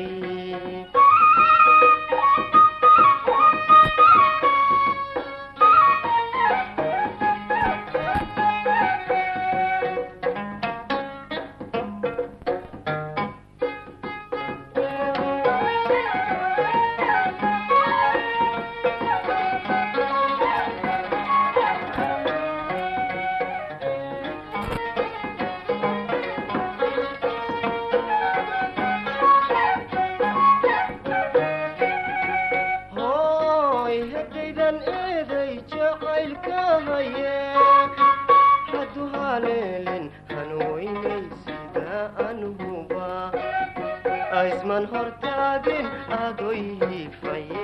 hooy haddaydan eeday jacaylka haye haddu haleelin hanweynay sida anuhuba aysman hortaagin adoy hiifaye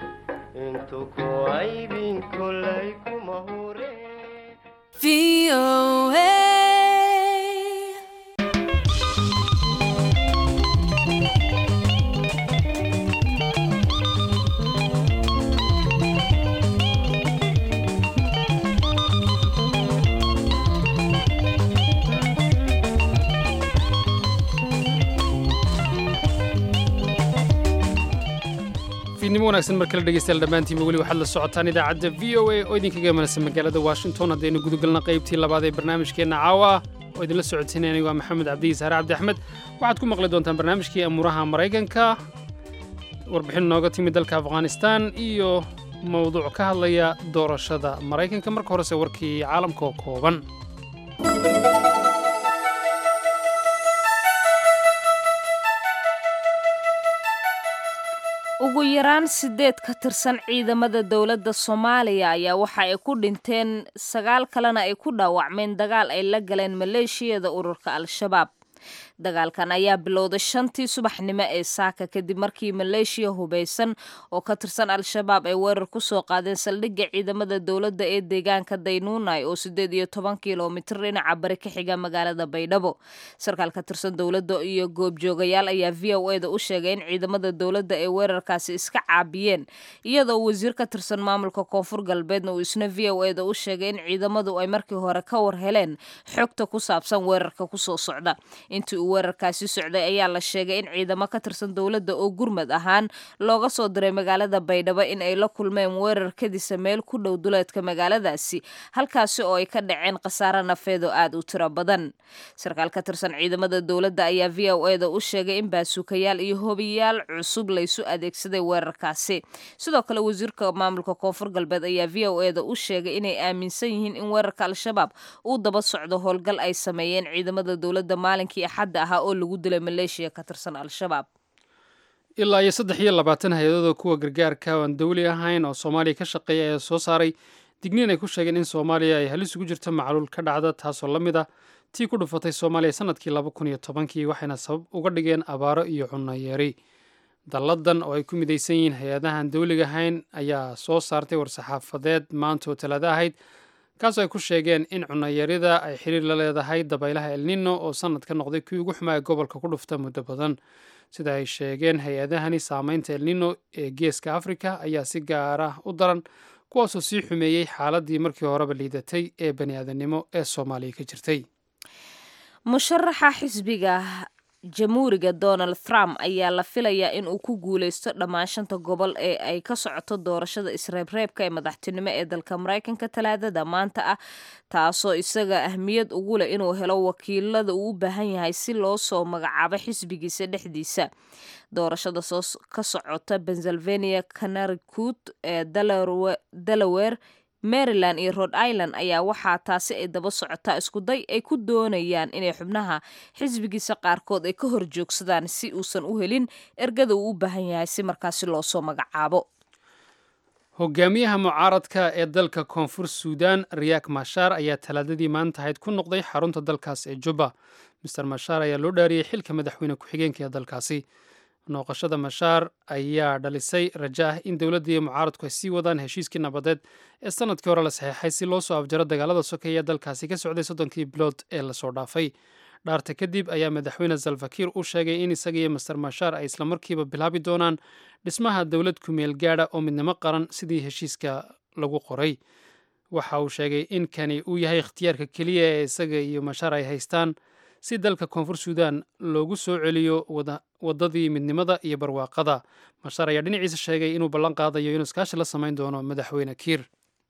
intu ku aybin kolay kuma hure fiidnimo wanaagsan mar kale dhegeystayaal dhammaantiinba weli waxaad la socotaan idaacadda v o a oo idinkaga imanaysa magaalada washington haddaynu gudagalna qaybtii labaad ee barnaamijkeenna caawa oo idinla socotinay anigu waa maxamed cabdiyi saare cabdi axmed waxaad ku maqli doontaan barnaamijkii amuuraha maraykanka warbixin nooga timid dalka afghanistan iyo mowduuc ka hadlaya doorashada maraykanka marka horese warkii caalamka oo kooban ugu yaraan sideed ka tirsan ciidamada dowladda soomaaliya ayaa waxa ay ku dhinteen sagaal kalena ay ku dhaawacmeen dagaal ay la galeen maleeshiyada ururka al-shabaab dagaalkan ayaa bilowday shantii subaxnimo ee saaka kadib markii maleeshiya hubaysan oo ka tirsan al-shabaab ay weerar ku soo qaadeen saldhigga ciidamada dowladda ee deegaanka daynuunay oo sideed iyo toban kilomitir dhinaca bari ka xiga magaalada baydhabo sarkaal ka tirsan dowladda iyo goobjoogayaal ayaa v o e da u sheegay in ciidamada dowladda ay weerarkaasi iska caabiyeen iyadoo wasiir ka tirsan maamulka koonfur galbeedna uu isna v o e da u sheegay in ciidamadu ay markii hore ka war heleen xogta ku saabsan weerarka kusoo socda intii uu weerarkaasi socday ayaa la sheegay in ciidamo ka tirsan dowladda oo gurmad ahaan looga soo diray magaalada baydhabo in ay la kulmeen weerar kadisa meel ku dhow duleedka magaaladaasi halkaasi oo ay ka dhaceen khasaare nafeed oo aad u tiro badan sarkaal ka tirsan ciidamada dowladda ayaa v o e da u sheegay in baasuukayaal iyo hobiyaal cusub laysu adeegsaday weerarkaasi sidoo kale wasiirka maamulka koonfur galbeed ayaa v o e da u sheegay inay aaminsan yihiin in weerarka al-shabaab uu daba socdo howlgal ay sameeyeen ciidamada dowladda maalinkii axadda ahaa oo lagu dilay maleeshiya ka tirsan al-shabaab ilaa iyo saddex iyo labaatan hay-adooda kuwa gargaarka oo aan dawli ahayn oo soomaaliya ka shaqeeya ayaa soo saaray digniin ay ku sheegeen in soomaaliya ay halis ugu jirto macluul ka dhacda taasoo la mid ah tii ku dhufatay soomaaliya sanadkii laba kun iyo tobankii waxayna sabab uga dhigeen abaaro iyo cunno yeeri dalladan oo ay ku midaysan yihiin hay-adahan dawliga ahayn ayaa soo saartay war-saxaafadeed maanta oo talaado ahayd kaasoo ay ku sheegeen in cunayarida ay xiriir la leedahay dabaylaha elnino oo sanadka noqday kii ugu xumaaya gobolka ku dhufta muddo badan sida ay sheegeen hay-adahani saameynta elnino ee geeska afrika ayaa si gaar ah u daran kuwaasoo sii xumeeyey xaaladii markii horeba liidatay ee bani aadamnimo ee soomaaliya ka jirtay musharaxa xisbiga jamhuuriga donald trump ayaa la filayaa in uu ku guuleysto dhammaan shanta gobol ee ay ka socoto doorashada isreebreebka ee madaxtinimo ee dalka maraykanka talaadada maanta ah taasoo isaga ahmiyad ugu leh inuu helo wakiilada uu u baahan yahay si loo soo magacaabo xisbigiisa dhexdiisa doorashada soo ka socota pennsylvania connecticut ee delaware maryland iyo rhode island ayaa waxaa taasi ay daba socotaa iskuday ay ku doonayaan inay xubnaha xisbigiisa qaarkood ay ka horjoogsadaan si uusan u helin ergada uu u baahan yahay si markaasi loosoo magacaabo hogaamiyaha mucaaradka ee dalka koonfur suudan riyak mashaar ayaa talaadadii maanta ahayd ku noqday xarunta dalkaas ee juba master mashaar ayaa loo dhaariyey xilka madaxweyne ku-xigeenka ee dalkaasi nooqashada mashaar ayaa dhalisay raja ah in dowladda iyo mucaaradku ay sii wadaan heshiiskii nabadeed ee sanadkii hore la saxeexay si loo soo afjaro dagaalada sokeeya dalkaasi ka socday soddonkii bilood ee lasoo dhaafay dhaarta kadib ayaa madaxweyne salfakiir u sheegay in isaga iyo master mashaar ay islamarkiiba bilaabi doonaan dhismaha dowlad kumeel gaadha oo midnimo qaran sidii heshiiska lagu qoray waxa uu sheegay in kani uu yahay ikhtiyaarka keliya ee isaga iyo mashaar ay haystaan si dalka koonfur suudan loogu soo celiyo waddadii midnimada iyo barwaaqada mashaar ayaa dhinaciisa sheegay inuu ballan qaadayo inuu iskaashi la samayn doono madaxweyne kiir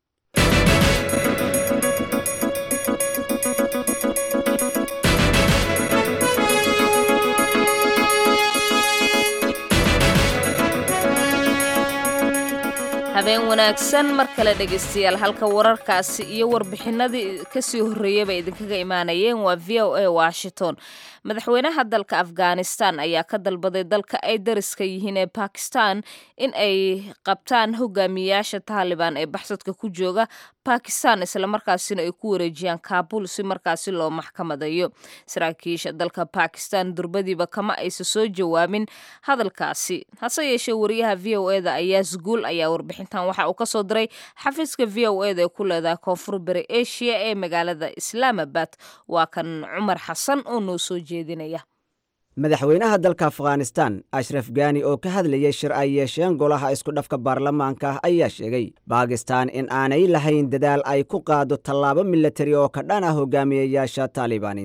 habeen wanaagsan mar kale dhegaystayaal halka wararkaasi iyo warbixinadii kasii horreeyaba idinkaga imaanayeen waa v o a washington madaxweynaha dalka afghanistan ayaa ka dalbaday dalka ay dariska yihiin ee bakistan in ay qabtaan hogaamiyayaasha taalibaan ee baxsadka ku jooga bakistan islamarkaasina ay ku wareejiyaan kaabul si markaasi loo maxkamadayo saraakiisha dalka bakistan durbadiiba kama aysa soo jawaabin hadalkaasi hase yeeshee wariyaha v o e da ayaa sguul ayaa warbixintan waxa uu kasoo diray xafiiska v o e da ee ku leedahay koonfur bari asia ee magaalada islaamabad waa kan cumar xasan oo noo soo jeedinaya madaxweynaha dalka afghanistan ashraf gani oo ka hadlayay shir ay yeesheen golaha iskudhafka baarlamaanka ayaa sheegay bakistan in aanay lahayn dadaal ay ku qaado tallaabo milatari oo ka dhan ah hogaamiyayaasha taalibaaniinta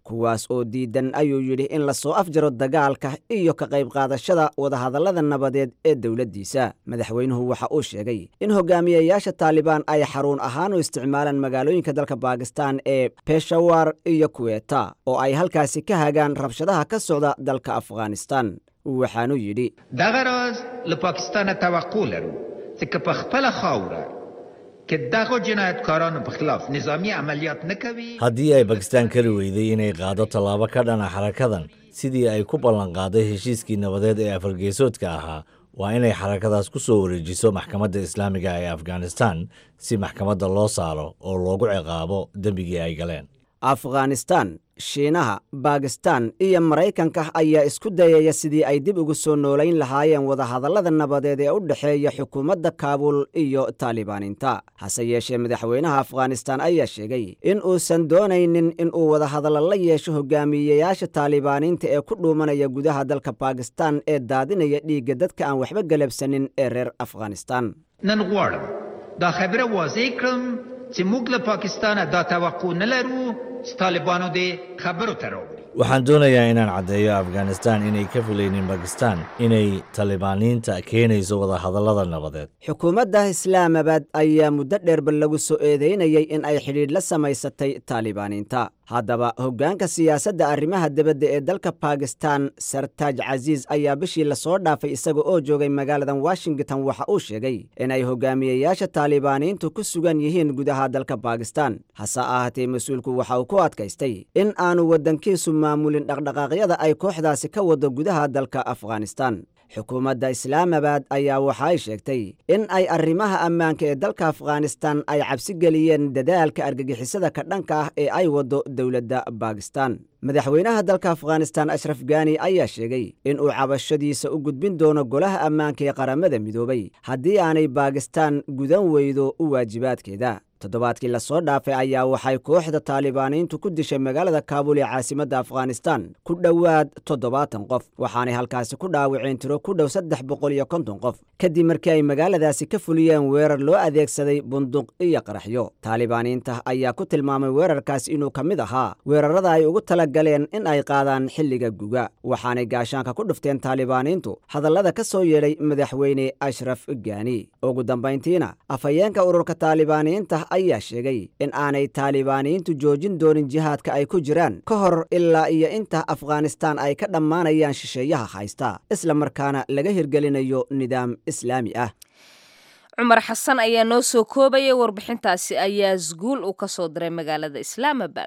kuwaas oo diidan ayuu yidhi in la soo afjaro dagaalka iyo ka qayb qaadashada wadahadallada nabadeed ee dowladdiisa madaxweynuhu waxa uu sheegay in hogaamiyayaasha taalibaan ay xaruun ahaan u isticmaalaan magaalooyinka dalka baakistan ee beshawar iyo kuweta oo ay halkaasi ka hagaan rabshadaha ka socda dalka afghanistan waxaanuu yidhi دغه راز له پاکستان توقع لرو چې که په خپله خاوره کې دغه جنایتکارانو په خلاف نظامی عملیات نه کوي haddii ay bakistaan kari weyday inay qaado tallaabo ka dhana xarakadan sidii ay ku ballanqaaday heshiiskii nabadeed ee afargeesoodka ahaa waa inay xarakadaas ku soo wareejiso maxkamadda islaamiga ee afghanistan si maxkamadda loo saaro oo loogu ciqaabo dembigii ay galeen afghanistan shiinaha baakistan iyo maraykanka ayaa isku dayaya sidii ay dib ugu soo noolayn lahaayeen wadahadallada nabadeed ee u dhexeeya xukuumadda kaabul iyo taalibaaniinta hase yeeshee madaxweynaha afghanistan ayaa sheegay in uusan doonaynin in uu wadahadallo la yeesho hogaamiyeyaasha taalibaaniinta ee ku dhuumanaya gudaha dalka baakistan ee daadinaya dhiigga dadka aan waxba galabsanin ee reer afghanistan نن غواړم دا خبره واضح کړم چې موږ له پاکستانه دا توقع نه لرو چې طالبانو دې خبرو ته راوړي waxaan doonayaa inaan caddeeyo afghanistan inay ka filaynin bakistan inay talibaaniinta keenayso wadahadallada nabadeed xukuumadda islaamabad ayaa muddo dheerba lagu soo eedeynayay in ay xidhiidh la samaysatay taalibaaniinta haddaba hoggaanka siyaasadda arrimaha dibadda ee dalka baakistan sartaaj casiis ayaa bishii lasoo dhaafay isaga oo joogay magaaladan washington waxa uu sheegay inay hogaamiyeyaasha taalibaaniintu ku sugan yihiin gudaha dalka baakistan hase ahaatee mas-uulku waxa uu ku adkaystay in aanu waddankiisu maamulin dhaqdhaqaaqyada ay kooxdaasi ka wado gudaha dalka afghanistan xukuumadda islaamabad ayaa waxa ay sheegtay in ay arrimaha ammaanka ee dalka afghanistan ay cabsi geliyeen dadaalka argagixisada ka dhanka ah ee ay waddo dowladda baakistan madaxweynaha dalka afghanistan ashraf gani ayaa sheegay in uu cabashadiisa u gudbin doono golaha ammaanka ee qaramada midoobay haddii aanay baakistan gudan weydo u waajibaadkeeda toddobaadkii lasoo dhaafay ayaa waxay kooxda taalibaaniintu ku dishay magaalada kaabul ee caasimadda afghanistan ku dhowaad toddobaatan qof waxaanay halkaasi ku dhaawaceen tiro ku dhow saddex boqol iyo konton qof kadib markii ay magaaladaasi ka fuliyeen weerar loo adeegsaday bunduq iyo qaraxyo taalibaaniinta ayaa ku tilmaamay weerarkaas inuu ka mid ahaa weerarada ay ugu tala galeen in ay qaadaan xilliga guga waxaanay gaashaanka ku dhufteen taalibaaniintu hadallada ka soo yeedhay madaxweyne ashraf gani ugu dambayntiina afhayeenka ururka taalibaaniinta ayaa sheegay in aanay taalibaaniyiintu joojin doonin jihaadka ay ku jiraan ka hor ilaa iyo inta afghanistan ay ka dhammaanayaan shisheeyaha haysta isla markaana laga hirgelinayo nidaam islaami ah cumar xasan ayaa noo soo koobaya warbixintaasi ayaa isguul uu ka soo diray magaalada islaamabad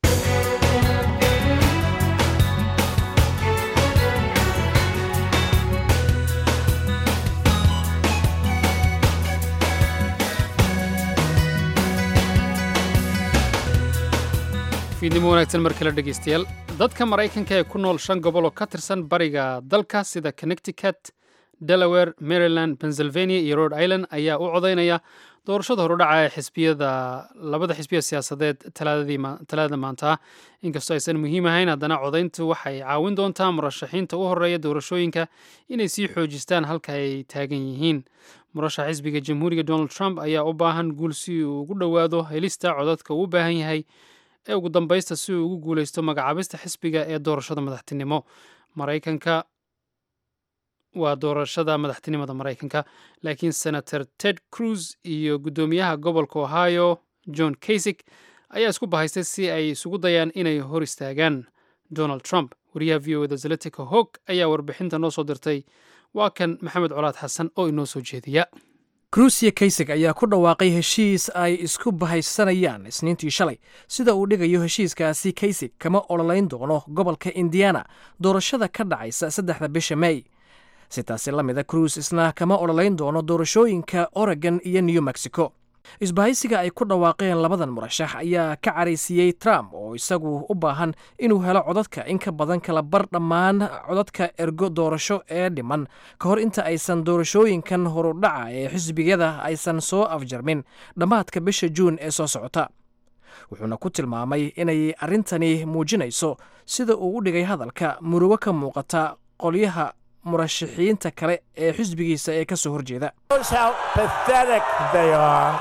fiidnimo wanaagsan mar kale dhegaystayaal dadka maraykanka ee ku nool shan gobol oo ka tirsan bariga dalka sida connecticut delaware maryland pennsylvania iyo rhode island ayaa u codaynaya doorashada horudhaca ee xisbiyada labada xisbiya siyaasadeed talaadada maanta ah inkastoo aysan muhiim ahayn haddana codayntu waxay caawin doontaa murashaxiinta u horeeya doorashooyinka inay sii xoojistaan halka ay taagan yihiin murashax xisbiga jamhuuriga donald trump ayaa u baahan guul si uu ugu dhowaado helista codadka uu u baahan yahay ee ugu dambaysta si uu ugu guulaysto magacaabista xisbiga ee doorashada madaxtinimo maraykanka waa doorashada madaxtinimada maraykanka laakiin senator ted cruz iyo guddoomiyaha gobolka ohio john kasig ayaa isku bahaystay si ay isugu dayaan inay hor istaagaan donald trump wariyaha v o eda zaletica hog ayaa warbixinta noo soo dirtay waa kan maxamed colaad xasan oo inoo soo jeediya kruusiya kaysig ayaa ku dhawaaqay heshiis ay isku bahaysanayaan isniintii shalay sida uu dhigayo heshiiskaasi kaysig kama ololayn doono gobolka indiana doorashada ka dhacaysa saddexda bisha mey si taasi la mida cruis isna kama ololayn doono doorashooyinka oregon iyo new mexico isbahaysiga ay ku dhawaaqeen labadan murashax ayaa ka caraysiiyey trump oo isagu u baahan inuu helo codadka in ka badan kala bar dhammaan codadka ergo doorasho ee dhiman ka hor inta aysan doorashooyinkan horudhaca ee xisbiyada aysan soo afjarmin dhammaadka bisha juun ee soo socota wuxuuna ku tilmaamay inay arrintani muujinayso sida uu u dhigay hadalka murugo ka muuqata qolyaha murashaxiinta kale ee xisbigiisa ee ka soo horjeeda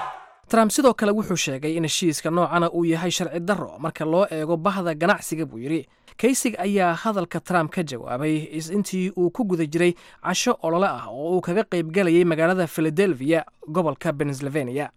trump sidoo kale wuxuu sheegay in heshiiska noocana uu yahay sharci darro marka loo eego bahda ganacsiga buu yidhi kaysig ayaa hadalka trump ka jawaabay intii uu ku guda jiray casho olole ah oo uu kaga qaybgalayay magaalada philadelphia gobolka pennsylvania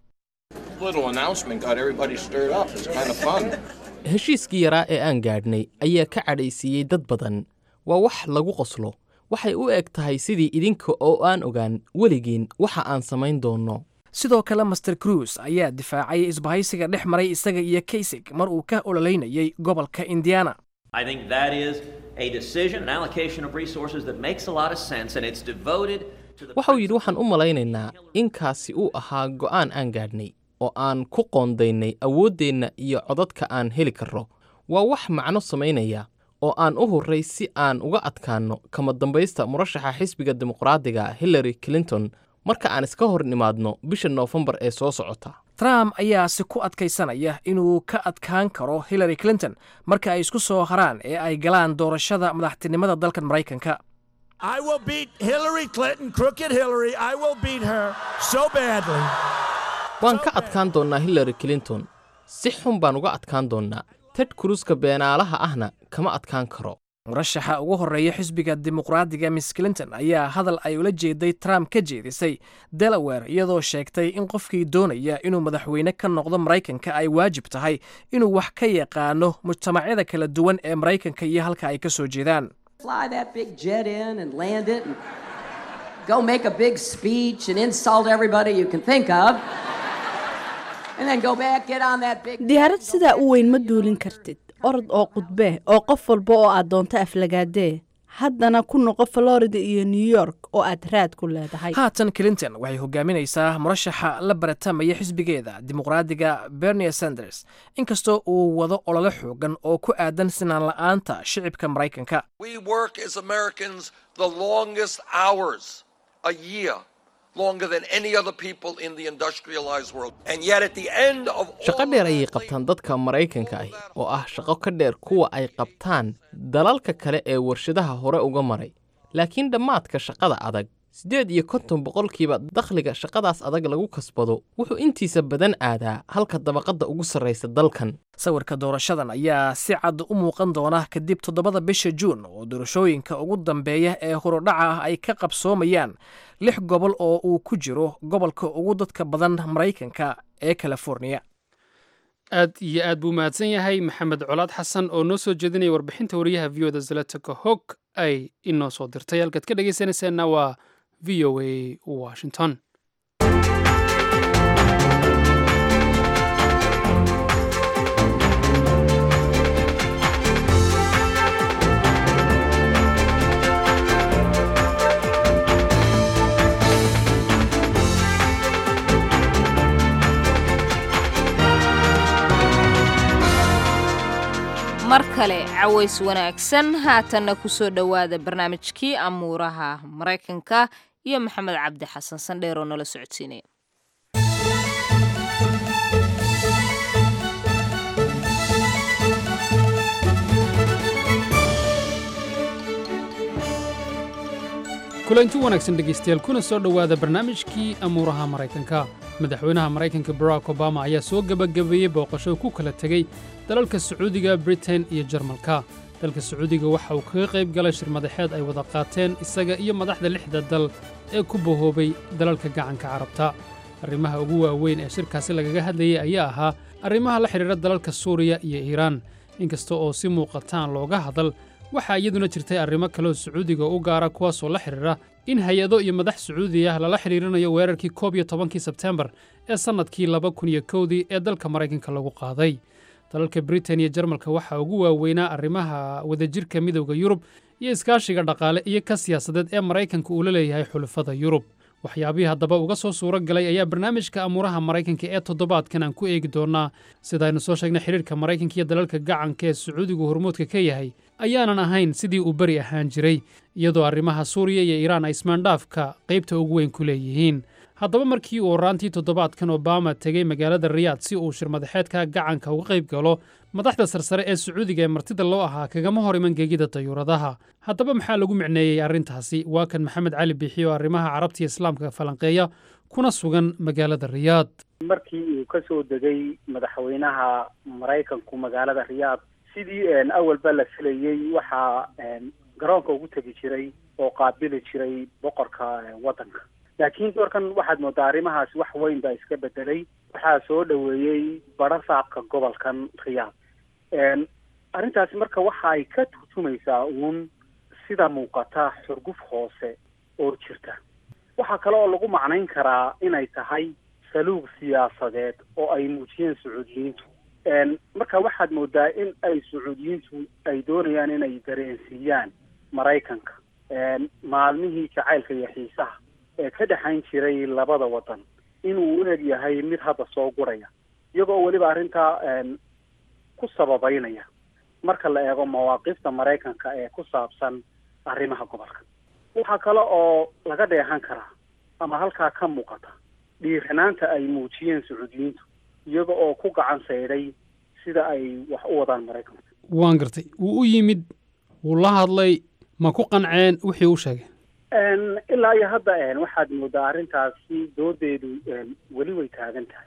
heshiiskii yaraa ee aan gaadhnay ayaa ka cadhaysiiyey dad badan waa wax lagu qoslo waxay u eg tahay sidii idinka oo aan ogaan weligiin waxa aan samayn doonno sidoo kale master cruis ayaa difaacay isbahaysiga dhex maray isaga iyo kaysig mar uu ka ololeynayay gobolka indiana I think that is a decision, an allocation of resources that makes a lot of sense, and it's devoted to the. waxa uu yidhi waxaan u malaynaynaa inkaasi uu ahaa go'aan aan gaadhnay oo aan ku qoondaynay awooddeenna iyo codadka aan heli karro waa wax macno samaynaya oo aan u hurray si aan uga adkaanno kama dambaysta murashaxa xisbiga dimuqraadiga hillary clinton marka aan iska hor nimaadno bisha noofembar ee soo socota trump ayaasi ku adkaysanaya inuu ka adkaan karo hillary clinton marka ay isku soo haraan ee ay galaan doorashada madaxtinimada dalkan maraykanka I will beat Hillary Clinton, crooked Hillary. I will beat her so badly. waan ka adkaan doonnaa hillary clinton si xun baan uga adkaan doonnaa ted kruuska beenaalaha ahna kama adkaan karo murashaxa ugu horreeya xisbiga dimuqraadiga miss clinton ayaa hadal ay ula jeeday trump ka jeedisay delaware iyadoo sheegtay in qofkii doonaya inuu madaxweyne ka noqdo maraykanka ay waajib tahay inuu wax ka yaqaano mujtamacyada kala duwan ee maraykanka iyo halka ay ka soo jeedaan fly that big jet in and land it and go make a big speech and insult everybody you can think of. And then go back, get on that big diyaarad sidaa u weyn ma duulin kartid orod oo qudbee oo qof walba oo aad doonto aflagaadee haddana ku noqo florida iyo new york oo aad raad ku leedahay haatan clinton waxay hogaaminaysaa murashaxa la baratamaya xisbigeeda dimuqraadiga bernie sanders inkastoo uu wado olole xoogan oo ku aadan sinaan la'aanta shicibka maraykanka We work as Americans the longest hours a year, longer than any other people in the industrialized world. And yet, at the end of shaqo dheer ayay qabtaan dadka maraykanka ahi oo ah shaqo ka dheer kuwa ay qabtaan dalalka kale ee warshadaha hore uga maray laakiin dhammaadka shaqada adag siddeed iyo konton boqolkiiba dakhliga shaqadaas adag lagu kasbado wuxuu intiisa badan aadaa halka dabaqadda ugu sarraysa dalkan sawirka doorashadan ayaa si cad u muuqan doona kadib toddobada bisha juun oo doorashooyinka ugu dambeeya ee horudhaca ah ay ka qabsoomayaan lix gobol oo uu ku jiro gobolka ugu dadka badan maraykanka ee californiya aad iyo aad buu mahadsan yahay maxamed colaad xasan oo noo soo jeedinaya warbixinta wariyaha v o da zalataka hog ay inoo soo dirtay halkaad ka dhegaysanaysaanna waa v o a washington mar kale caways wanaagsan haatanna ku soo dhowaada barnaamijkii amuuraha maraykanka iyo maxamed cabdi xasan sandheer oo nala socodsiinaya kulanti wanaagsan dhegaystayaal kuna soo dhowaada barnaamijkii amuuraha maraykanka madaxweynaha maraykanka barack obama ayaa soo gebagabeeyey booqasho ku kala tegey dalalka sacuudiga britain iyo jarmalka dalka sacuudiga waxa uu kaga qayb galay shir madaxeed ay wada qaateen isaga iyo madaxda lixda dal ee ku bahoobay dalalka gacanka carabta arrimaha ugu waaweyn ee shirkaasi lagaga hadlayay ayaa ahaa arrimaha la xidhiidha dalalka suuriya iyo iiraan inkasta oo si muuqataan looga hadal waxaa iyaduna jirtay arrimo kaleoo sacuudiga u gaara kuwaasoo la xidhiidha in hay-ado iyo madax sacuudi ah lala xidhiirinayo weerarkii koob iyo tobankii sebtembar ee sannadkii laba kun iyo kowdii ee dalka maraykanka lagu qaaday dalalka britain iyo jarmalka waxaa ugu waaweynaa arrimaha wadajirka midowda yurub iyo iskaashiga dhaqaale iyo ka siyaasadeed ee maraykanka uu la leeyahay xulafada yurub waxyaabihii haddaba uga soo suuro galay ayaa barnaamijka amuuraha maraykanka ee toddobaadkan aan ku eegi doonnaa sidaaynu soo sheegnay xidhiirka maraykanka iyo dalalka gacanka ee sacuudigu hormuudka ka yahay ayaanan ahayn sidii uu beri ahaan jiray iyadoo arrimaha suuriya iyo iiraan ay ismaandhaafka qaybta ugu weyn ku leeyihiin haddaba markii uu horaantii toddobaadkan obama tegey magaalada riyaad si uu shirmadaxeedka gacanka uga qayb galo madaxda sarsare ee sacuudiga ee martida loo ahaa kagama hor iman gegida dayuuradaha haddaba maxaa lagu micneeyey arrintaasi waa kan maxamed cali biixi oo arrimaha carabta iyo islaamka falanqeeya kuna sugan magaalada riyaad markii uu ka soo degay madaxweynaha maraykanku magaalada riyaad sidii awalba la filayey waxaa garoonka ugu tegi jiray oo qaabili jiray boqorka waddanka laakiin doorkan waxaad moodaa arrimahaasi wax weyn baa iska bedelay waxaa soo dhoweeyey badho saabka gobolkan riyaad arrintaasi marka waxa ay ka turjumaysaa uun sida muuqata xurguf hoose oo jirta waxaa kale oo lagu macnayn karaa inay tahay saluug siyaasadeed oo ay muujiyeen sacuudiyiintu marka waxaad moodaa in ay sacuudiyiintu ay doonayaan inay dareensiiyaan maraykanka maalmihii jacaylka iyo xiisaha ee ka dhexayn jiray labada waddan inuu u eg yahay mid hadda soo guraya iyagoo weliba arrintaa ku sababeynaya marka la eego mawaaqifta maraykanka ee ku saabsan arrimaha gobolka waxaa kale oo laga dheehan karaa ama halkaa ka muuqata dhiiranaanta ay muujiyeen sacuudiyiintu iyaga oo ku gacan saydhay sida ay wax u wadaan maraykanku waan gartay wuu u yimid wuu la hadlay ma ku qanceen wixii u sheegay ilaa iyo hadda waxaad moodaa arrintaasi doodeedu weli way taagan tahay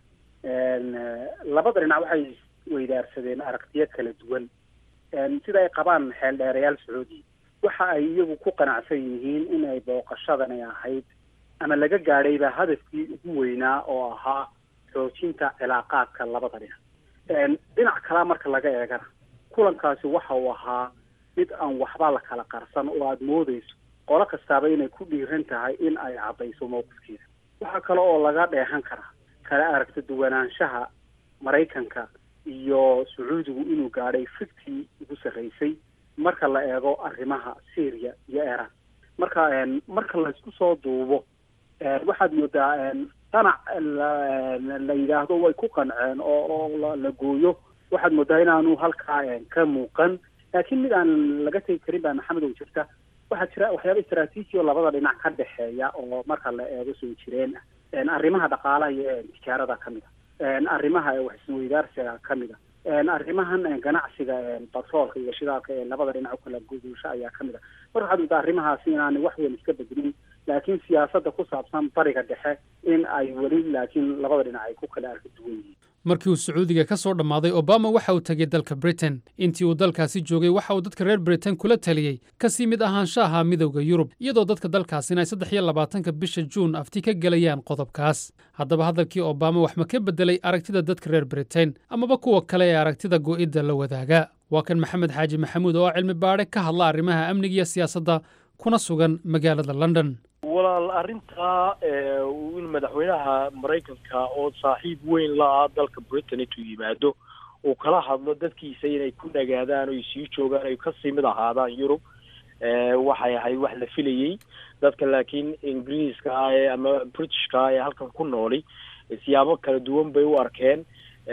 labada dhinac waxay weydaarsadeen aragtiyo kala duwan sida ay qabaan xeeldheerayaal sacuudi waxa ay iyagu ku qanacsan yihiin in ay booqashadani ahayd ama laga gaadhayba hadafkii ugu weynaa oo ahaa xoojinta cilaaqaadka labada dhinac dhinac kalaa marka laga eegana kulankaasi waxa uu ahaa mid aan waxba la kala qarsan oo aada moodeyso qolo kastaaba inay ku dhiiran tahay in ay caddayso mowqifkeeda waxaa kale oo laga dheehan karaa kala aragta duwanaanshaha maraykanka iyo sacuudigu inuu gaadhay fiktii ugu sarreysay marka la eego arrimaha syria iyo iran marka marka laysku soo duubo waxaad moodaa qanac la yidhaahdo way ku qanceen oo oo la gooyo waxaad moodaa inaanu halkaa ka muuqan laakiin mid aan laga tegi karin baa maxamed oo jirta waxaa jira waxyaaba istraatiiji oo labada dhinac ka dhexeeya oo marka la eego soo jireen ah arrimaha dhaqaalaha iyo tijaarada ka mid a arrimaha wax isweydaarsiga ka mid a arrimahan ganacsiga batroolka iyo shidaalka ee labada dhinac ukala guduusho ayaa ka mid a mar waxaad moodaa arrimahaasi inaanay wax weyn iska bedelin laakiin siyaasadda ku saabsan bariga dhexe in ay weli laakiin labada dhinac ay ku kala arka duwan yihiin markii uu sacuudiga ka soo dhammaaday obama waxa uu tegey dalka britain intii uu dalkaasi joogay waxa uu dadka reer britain kula taliyey kasii mid ahaanshaha midowda yurub iyadoo dadka dalkaasina ay saddex iyo labaatanka bisha juun afti ka gelayaan qodobkaas haddaba hadalkii obama wax ma ka beddelay aragtida dadka reer britain amaba kuwa kale ee aragtida go'idda la wadaaga waa kan maxamed xaaji maxamuud oo cilmi baadhe ka hadla arrimaha amniga iyo siyaasadda kuna sugan magaalada london walaal arrintaa in madaxweynaha maraykanka oo saaxiib weyn la ah dalka britain intuu yimaado uu kala hadlo dadkiisa inay ku nagaadaan o sii joogaan ay kasii mid ahaadaan yurub waxay ahayd wax la filayey dadka laakiin ingiriiska ah ee ama britishka ah ee halkan ku nooli siyaabo kala duwan bay u arkeen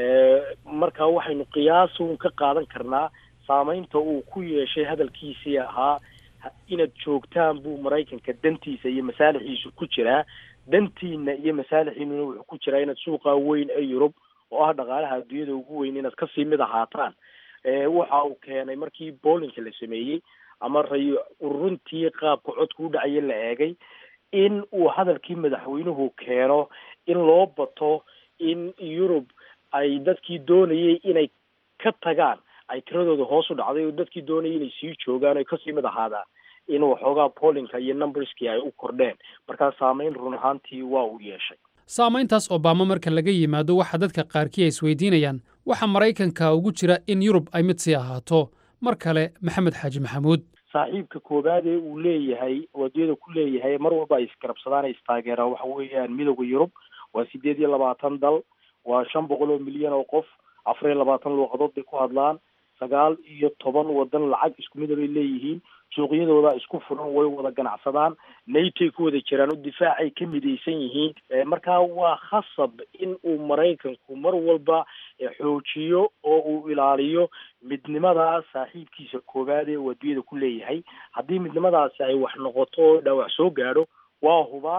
marka waxaynu qiyaasun ka qaadan karnaa saameynta uu ku yeeshay hadalkiisii ahaa inaad joogtaan buu maraykanka dantiisa iyo masaalixiisu ku jiraa dantiina iyo masaalixiinuna wuxuu ku jiraa inaad suuqa weyn ee yurub oo ah dhaqaalaha adduunyada ugu weyn inaad kasii mid ahaataan waxa uu keenay markii boolinka la sameeyey ama ray ururuntii qaabka codka u dhacaya la eegay in uu hadalkii madaxweynuhu keeno in loo bato in yurub ay dadkii doonayay inay ka tagaan ay tiradooda hoos u dhacday oo dadkii doonayay inay sii joogaan oy kasii mid ahaadaan in waxoogaa boolinka iyo numberskii ay u kordheen markaa saameyn run ahaantii waa uu yeeshay saamayntaas obama marka laga yimaado waxa dadka qaarkii ay isweydiinayaan waxaa maraykanka ugu jira in yurub ay mid sii ahaato mar kale maxamed xaaji maxamuud saaxiibka koowaad ee uu leeyahay wadiyada ku leeyahay mar walba ay isgarabsadaan ay istaageeraan waxa weeyaan midowda yurub waa sideed iyo labaatan dal waa shan boqol oo milyan oo qof afar iyo labaatan luuqadood bay ku hadlaan sagaal iyo toban wadan lacag isku mida bay leeyihiin suuqyadooda isku furan way wada ganacsadaan natoy ku wada jiraan oo difaacay ka midaysan yihiin markaa waa khasab in uu maraykanku mar walba xoojiyo oo uu ilaaliyo midnimada saaxiibkiisa koowaad ee uu adduunyada ku leeyahay haddii midnimadaasi ay wax noqoto oo dhaawac soo gaadho waa hubaal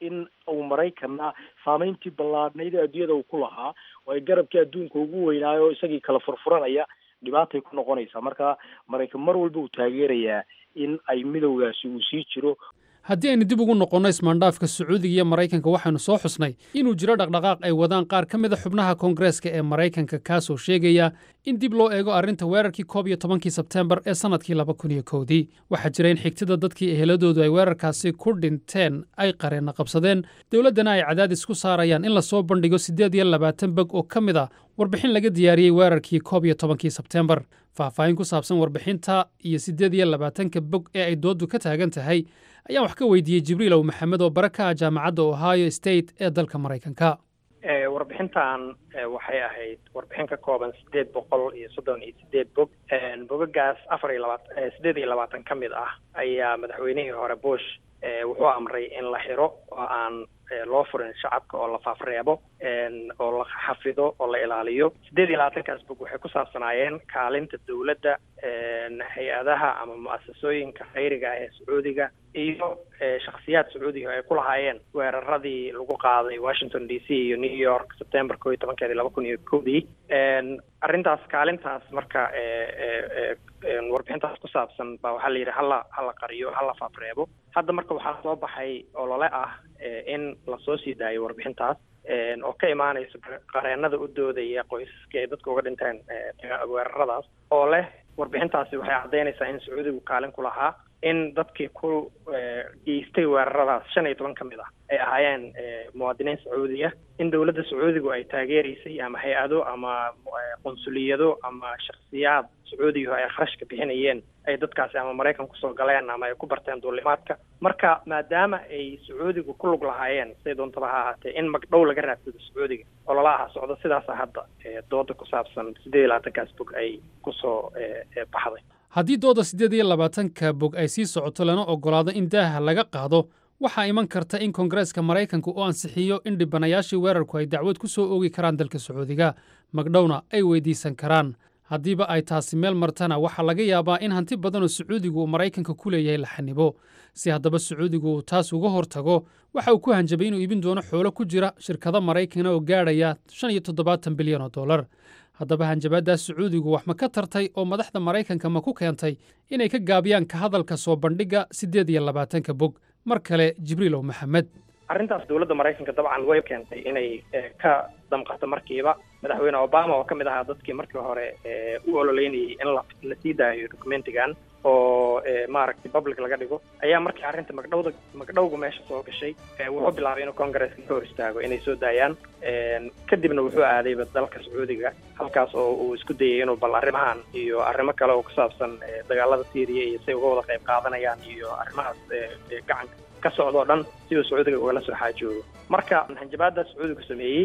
in uu maraykanna saameyntii ballaadhnayd ee adduunyada uu ku lahaa oo ay garabkii adduunka ugu weynaayo isagii kala furfuranaya dhibaatay ku noqonaysaa marka maraykan mar walba uu taageerayaa in ay midowgaasi uu sii jiro haddii aynu dib ugu noqonno ismaandhaafka sacuudiga iyo maraykanka waxaynu soo xusnay inuu jiro dhaqdhaqaaq ay wadaan qaar ka mid a xubnaha koongareeska ee maraykanka kaasoo sheegaya in dib loo eego arrinta weerarkii koob iyo tobankii sebteembar ee sannadkii laba kun iyo kowdii waxaa jira in xigtida dadkii eheladoodu ay weerarkaasi ku dhinteen ay qareenna qabsadeen dowladdana ay cadaadis ku saarayaan in lasoo bandhigo siddeed iyo labaatan beg oo ka mid a warbixin laga diyaariyey weerarkii koob iyo tobankii sebteembar faahfaahin ku saabsan warbixinta iyo siddeed iyo labaatanka bog ee ay dooddu ka taagan tahay ayaan wax ka weydiiyey jibriil ow maxamed oo bara ka ah jaamacadda ohio state ee dalka maraykanka warbixintan waxay ahayd warbixin ka kooban sideed boqol iyo soddon iyo sideed bog bogagaas afar iyo labaatan sideed iyo labaatan ka mid ah ayaa madaxweynihii hore bush wuxuu amray in la xiro oo aan loo furin shacabka oo la faafreebo oo la xafido oo la ilaaliyo siddeed iyo labaatankaas bog waxay ku saabsanaayeen kaalinta dowladda hay-adaha ama mu-asasooyinka khayriga ah ee sacuudiga iyo shakhsiyaad sacuudiga ay ku lahaayeen weeraradii lagu qaaday washington d c iyo new york september koo iyo tobankeedii laba kun iyo kowdii arrintaas kaalintaas marka warbixintaas ku saabsan baa waxaa la yidhi hala hala qariyo hala faafreebo hadda marka waxaa soo baxay olole ah in lasoo sii daayo warbixintaas oo ka imaanaysa qareenada u doodaya qoysaskii ay dadka uga dhinteen weeraradaas oo leh warbixintaasi waxay caddaynaysaa in sacuudigu kaalin ku lahaa in dadkii ku geystay weeraradaas shan iyo toban ka mid ah ay ahaayeen muwaadiniin sacuudiya in dowladda sacuudigu ay taageeraysay ama hay-ado ama qunsuliyado ama shakhsiyaad sacuudiga ay kharashka bixinayeen ay dadkaasi ama maraykan kusoo galeen ama ay ku barteen duulimaadka marka maadaama ay sacuudigu ku lug lahaayeen siday doontaba ha ahaatee in magdhow laga raadsado sacuudiga oo lala aha socdo sidaasa hadda dooda ku saabsan siddeed iyo labaatankaas bog ay kusoo baxday haddii dooda siddeed iyo labaatanka bog ay sii socoto lana oggolaado in daaha laga qaado waxaa iman karta in koongareeska maraykanka uu ansixiyo in dhibanayaashii weerarku ay dacwad ku soo oogi karaan dalka sacuudiga magdhowna ay weydiisan karaan haddiiba ay taasi meel martana waxaa laga yaabaa in hanti badanoo sacuudigu uu maraykanka ku leeyahay la xanibo si haddaba sacuudigu uu taas uga hortago waxa uu ku hanjabay inuu iibin doono xoolo ku jira shirkado maraykana oo gaadhaya shan iyo toddobaatan bilyan oo dollar haddaba hanjabaaddaas sacuudigu wax ma ka tartay oo madaxda maraykanka ma ku keentay inay ka gaabiyaan ka hadalka soo bandhigga siddeed iyo labaatanka bog mar kale jibriilow maxamed arrintaas dowladda maraykanka dabcan way keentay inay ka damqato markiiba madaxweyne obama oo ka mid ahaa dadkii markii hore u ololeynayay in la la sii daayo documentigan oo maaragtay public laga dhigo ayaa markii arrinta magdhowda magdhowga meesha soo gashay wuxuu bilaabay inuu congaresska ka hor istaago inay soo daayaan kadibna wuxuu aadayba dalka sacuudiga halkaas oo uu isku dayay inuu bal arrimahan iyo arrimo kale oo ku saabsan dagaalada syriya iyo say uga wada qayb qaadanayaan iyo arrimahaas gacanka ka socda o dhan si uu sacuudiga ugala soo xaajoogo marka hanjabaadda sacuudigu sameeyey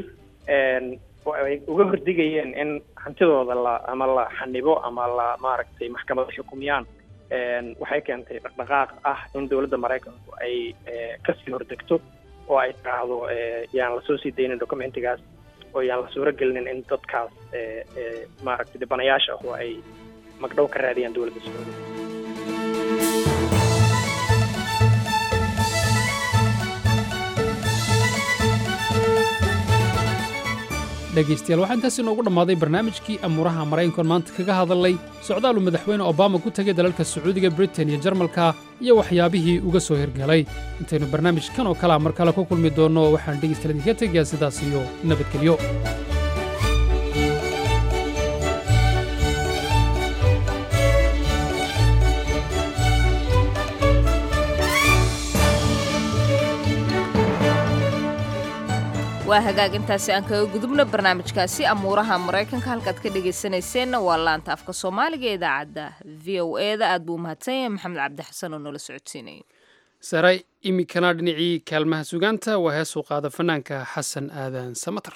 ay uga hordigayeen in hantidooda la ama la xanibo ama la maaragtay maxkamada xukumiyaan waxay keentay dhaqdhaqaaq ah in dowladda maraykanku ay kasii hordegto oo ay tiraahdo yaan lasoo sii daynin documentigaas oo yaan la suuro gelinin in dadkaas maaragtay dhibanayaasha ah oo ay magdhow ka raadiyaan dowladda sacuudiga dhegaystayaal waxaa intaasi inoogu dhammaaday barnaamijkii amuuraha maraykankoon maanta kaga hadalnay socdaaluu madaxweyne obama ku tegay dalalka sacuudiga britain iyo jarmalka iyo waxyaabihii uga soo hirgelay intaynu barnaamijkan oo kalea mar kale ku kulmi doonno waxaan dhegaystayaal idinka tegayaa sidaas iyo nabadgelyo waa hagaag intaasi aan kaga gudubno barnaamijkaasi amuuraha maraykanka halkaad ka dhegaysanayseena waa laanta afka soomaaliga ee idaacadda v o e da aad buu umahadsan yahay maxamed cabdi xasan oo noola socodsiinayay saray iminkana dhinacii kaalmaha sugaanta waa heesuu qaada fanaanka xasan aadan samatar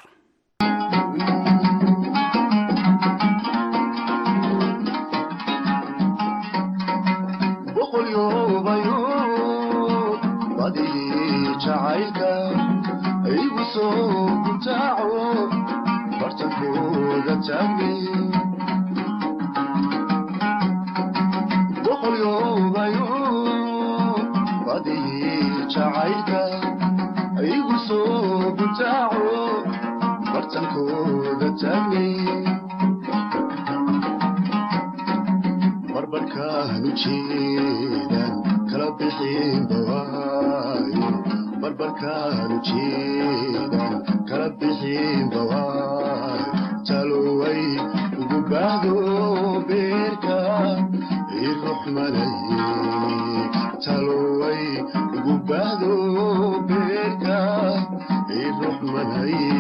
igu soo gutaaco bartankooda taagni boqolyoobayo badii jacaylka barbarkaanu jeedan kala bixin bawaayo barbarkaanu jeedan kala bixin bawaayo taloway ugu baahdo beerka iruxmanaye taloway ugu baahdo beerka iruxmanaye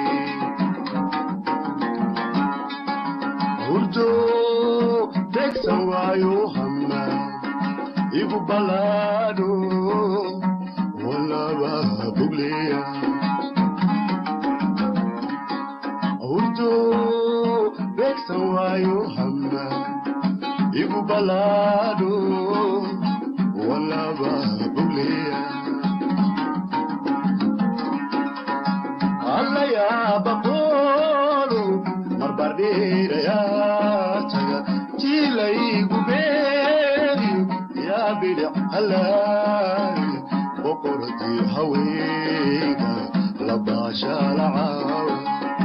hurdo tegsan waayo hama igu balaadho walaba bugleya hurdo tegsan waayo hama igu balaadho walaba bugleya allayaabaqoolo marbardheerayaataga jiilaygu beeriyo yaa bidhic halaay boqortii haweenka labaashaalacaawa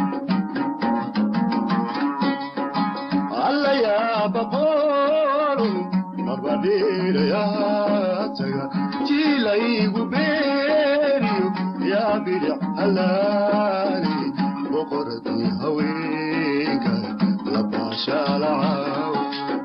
allayaabaqoolo marbardheerayaataga jiilaygu beeriyo yaa bidhic halaali boqortii haweenka labaashaalacaawa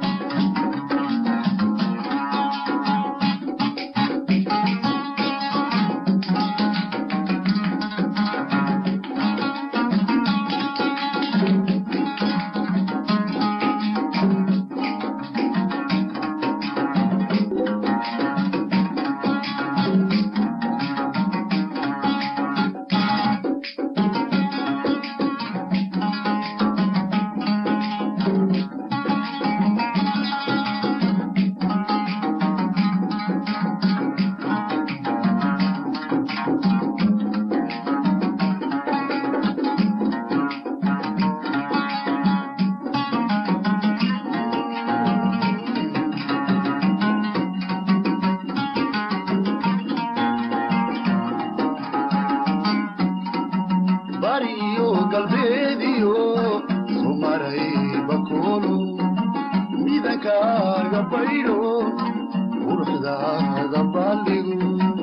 bariyo galbeediyo sumaray bakoolo midankaaga baydho quruxdaada baaldhigo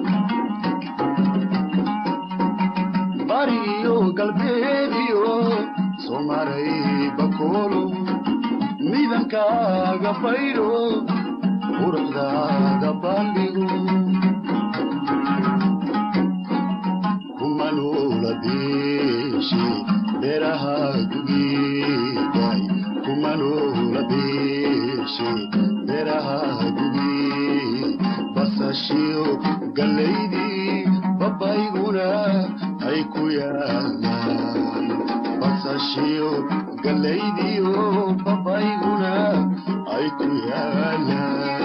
bariyo galbeediyo sumaray bakoolo midankaaga baydho quruxdaada baaldhigo kumanula beeshe beeraha gugiday kumanula beeshe beeraha gugi basashiyo gallaydii babayguna ay ku yaalaan basashiyo gallaydiyo babayguna ay ku yaalaan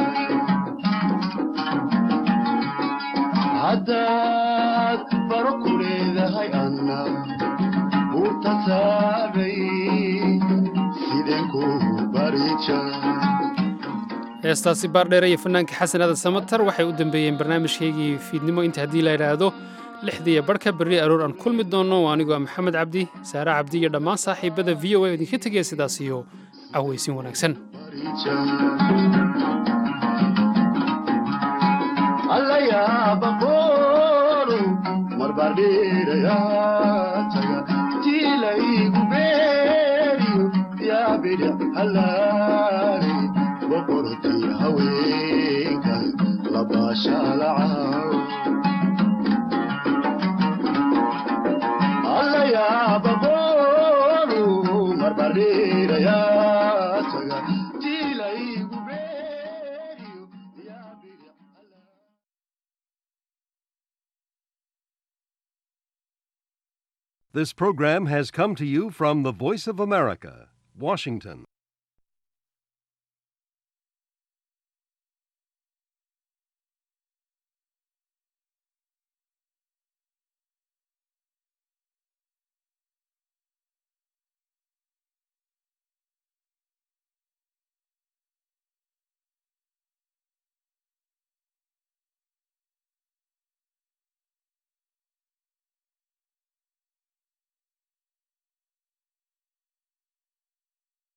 haddaad baro ku leedahay anna buurta saaray sideen ku barija heestaasi baardheere iyo fanaanka xasan aadan samatar waxay u dambeeyeen barnaamijkaygii fiidnimo inta haddii la idhaahdo lixdiiyo barhka berri aroor aan kulmi doonno waa anigoo maxamed cabdi saare cabdi iyo dhammaan saaxiibada v o a idinka tegaya sidaas iyo cawaysin wanaagsan allayaabaqoolo marbardheerayaataga jiilaygu beeriyo yaa bidhic halaari boqortii haweenka labaashaalacaaw allayaabaqoolo marbardheerayaataga jiilaygu This program has come to you from the Voice of America, Washington.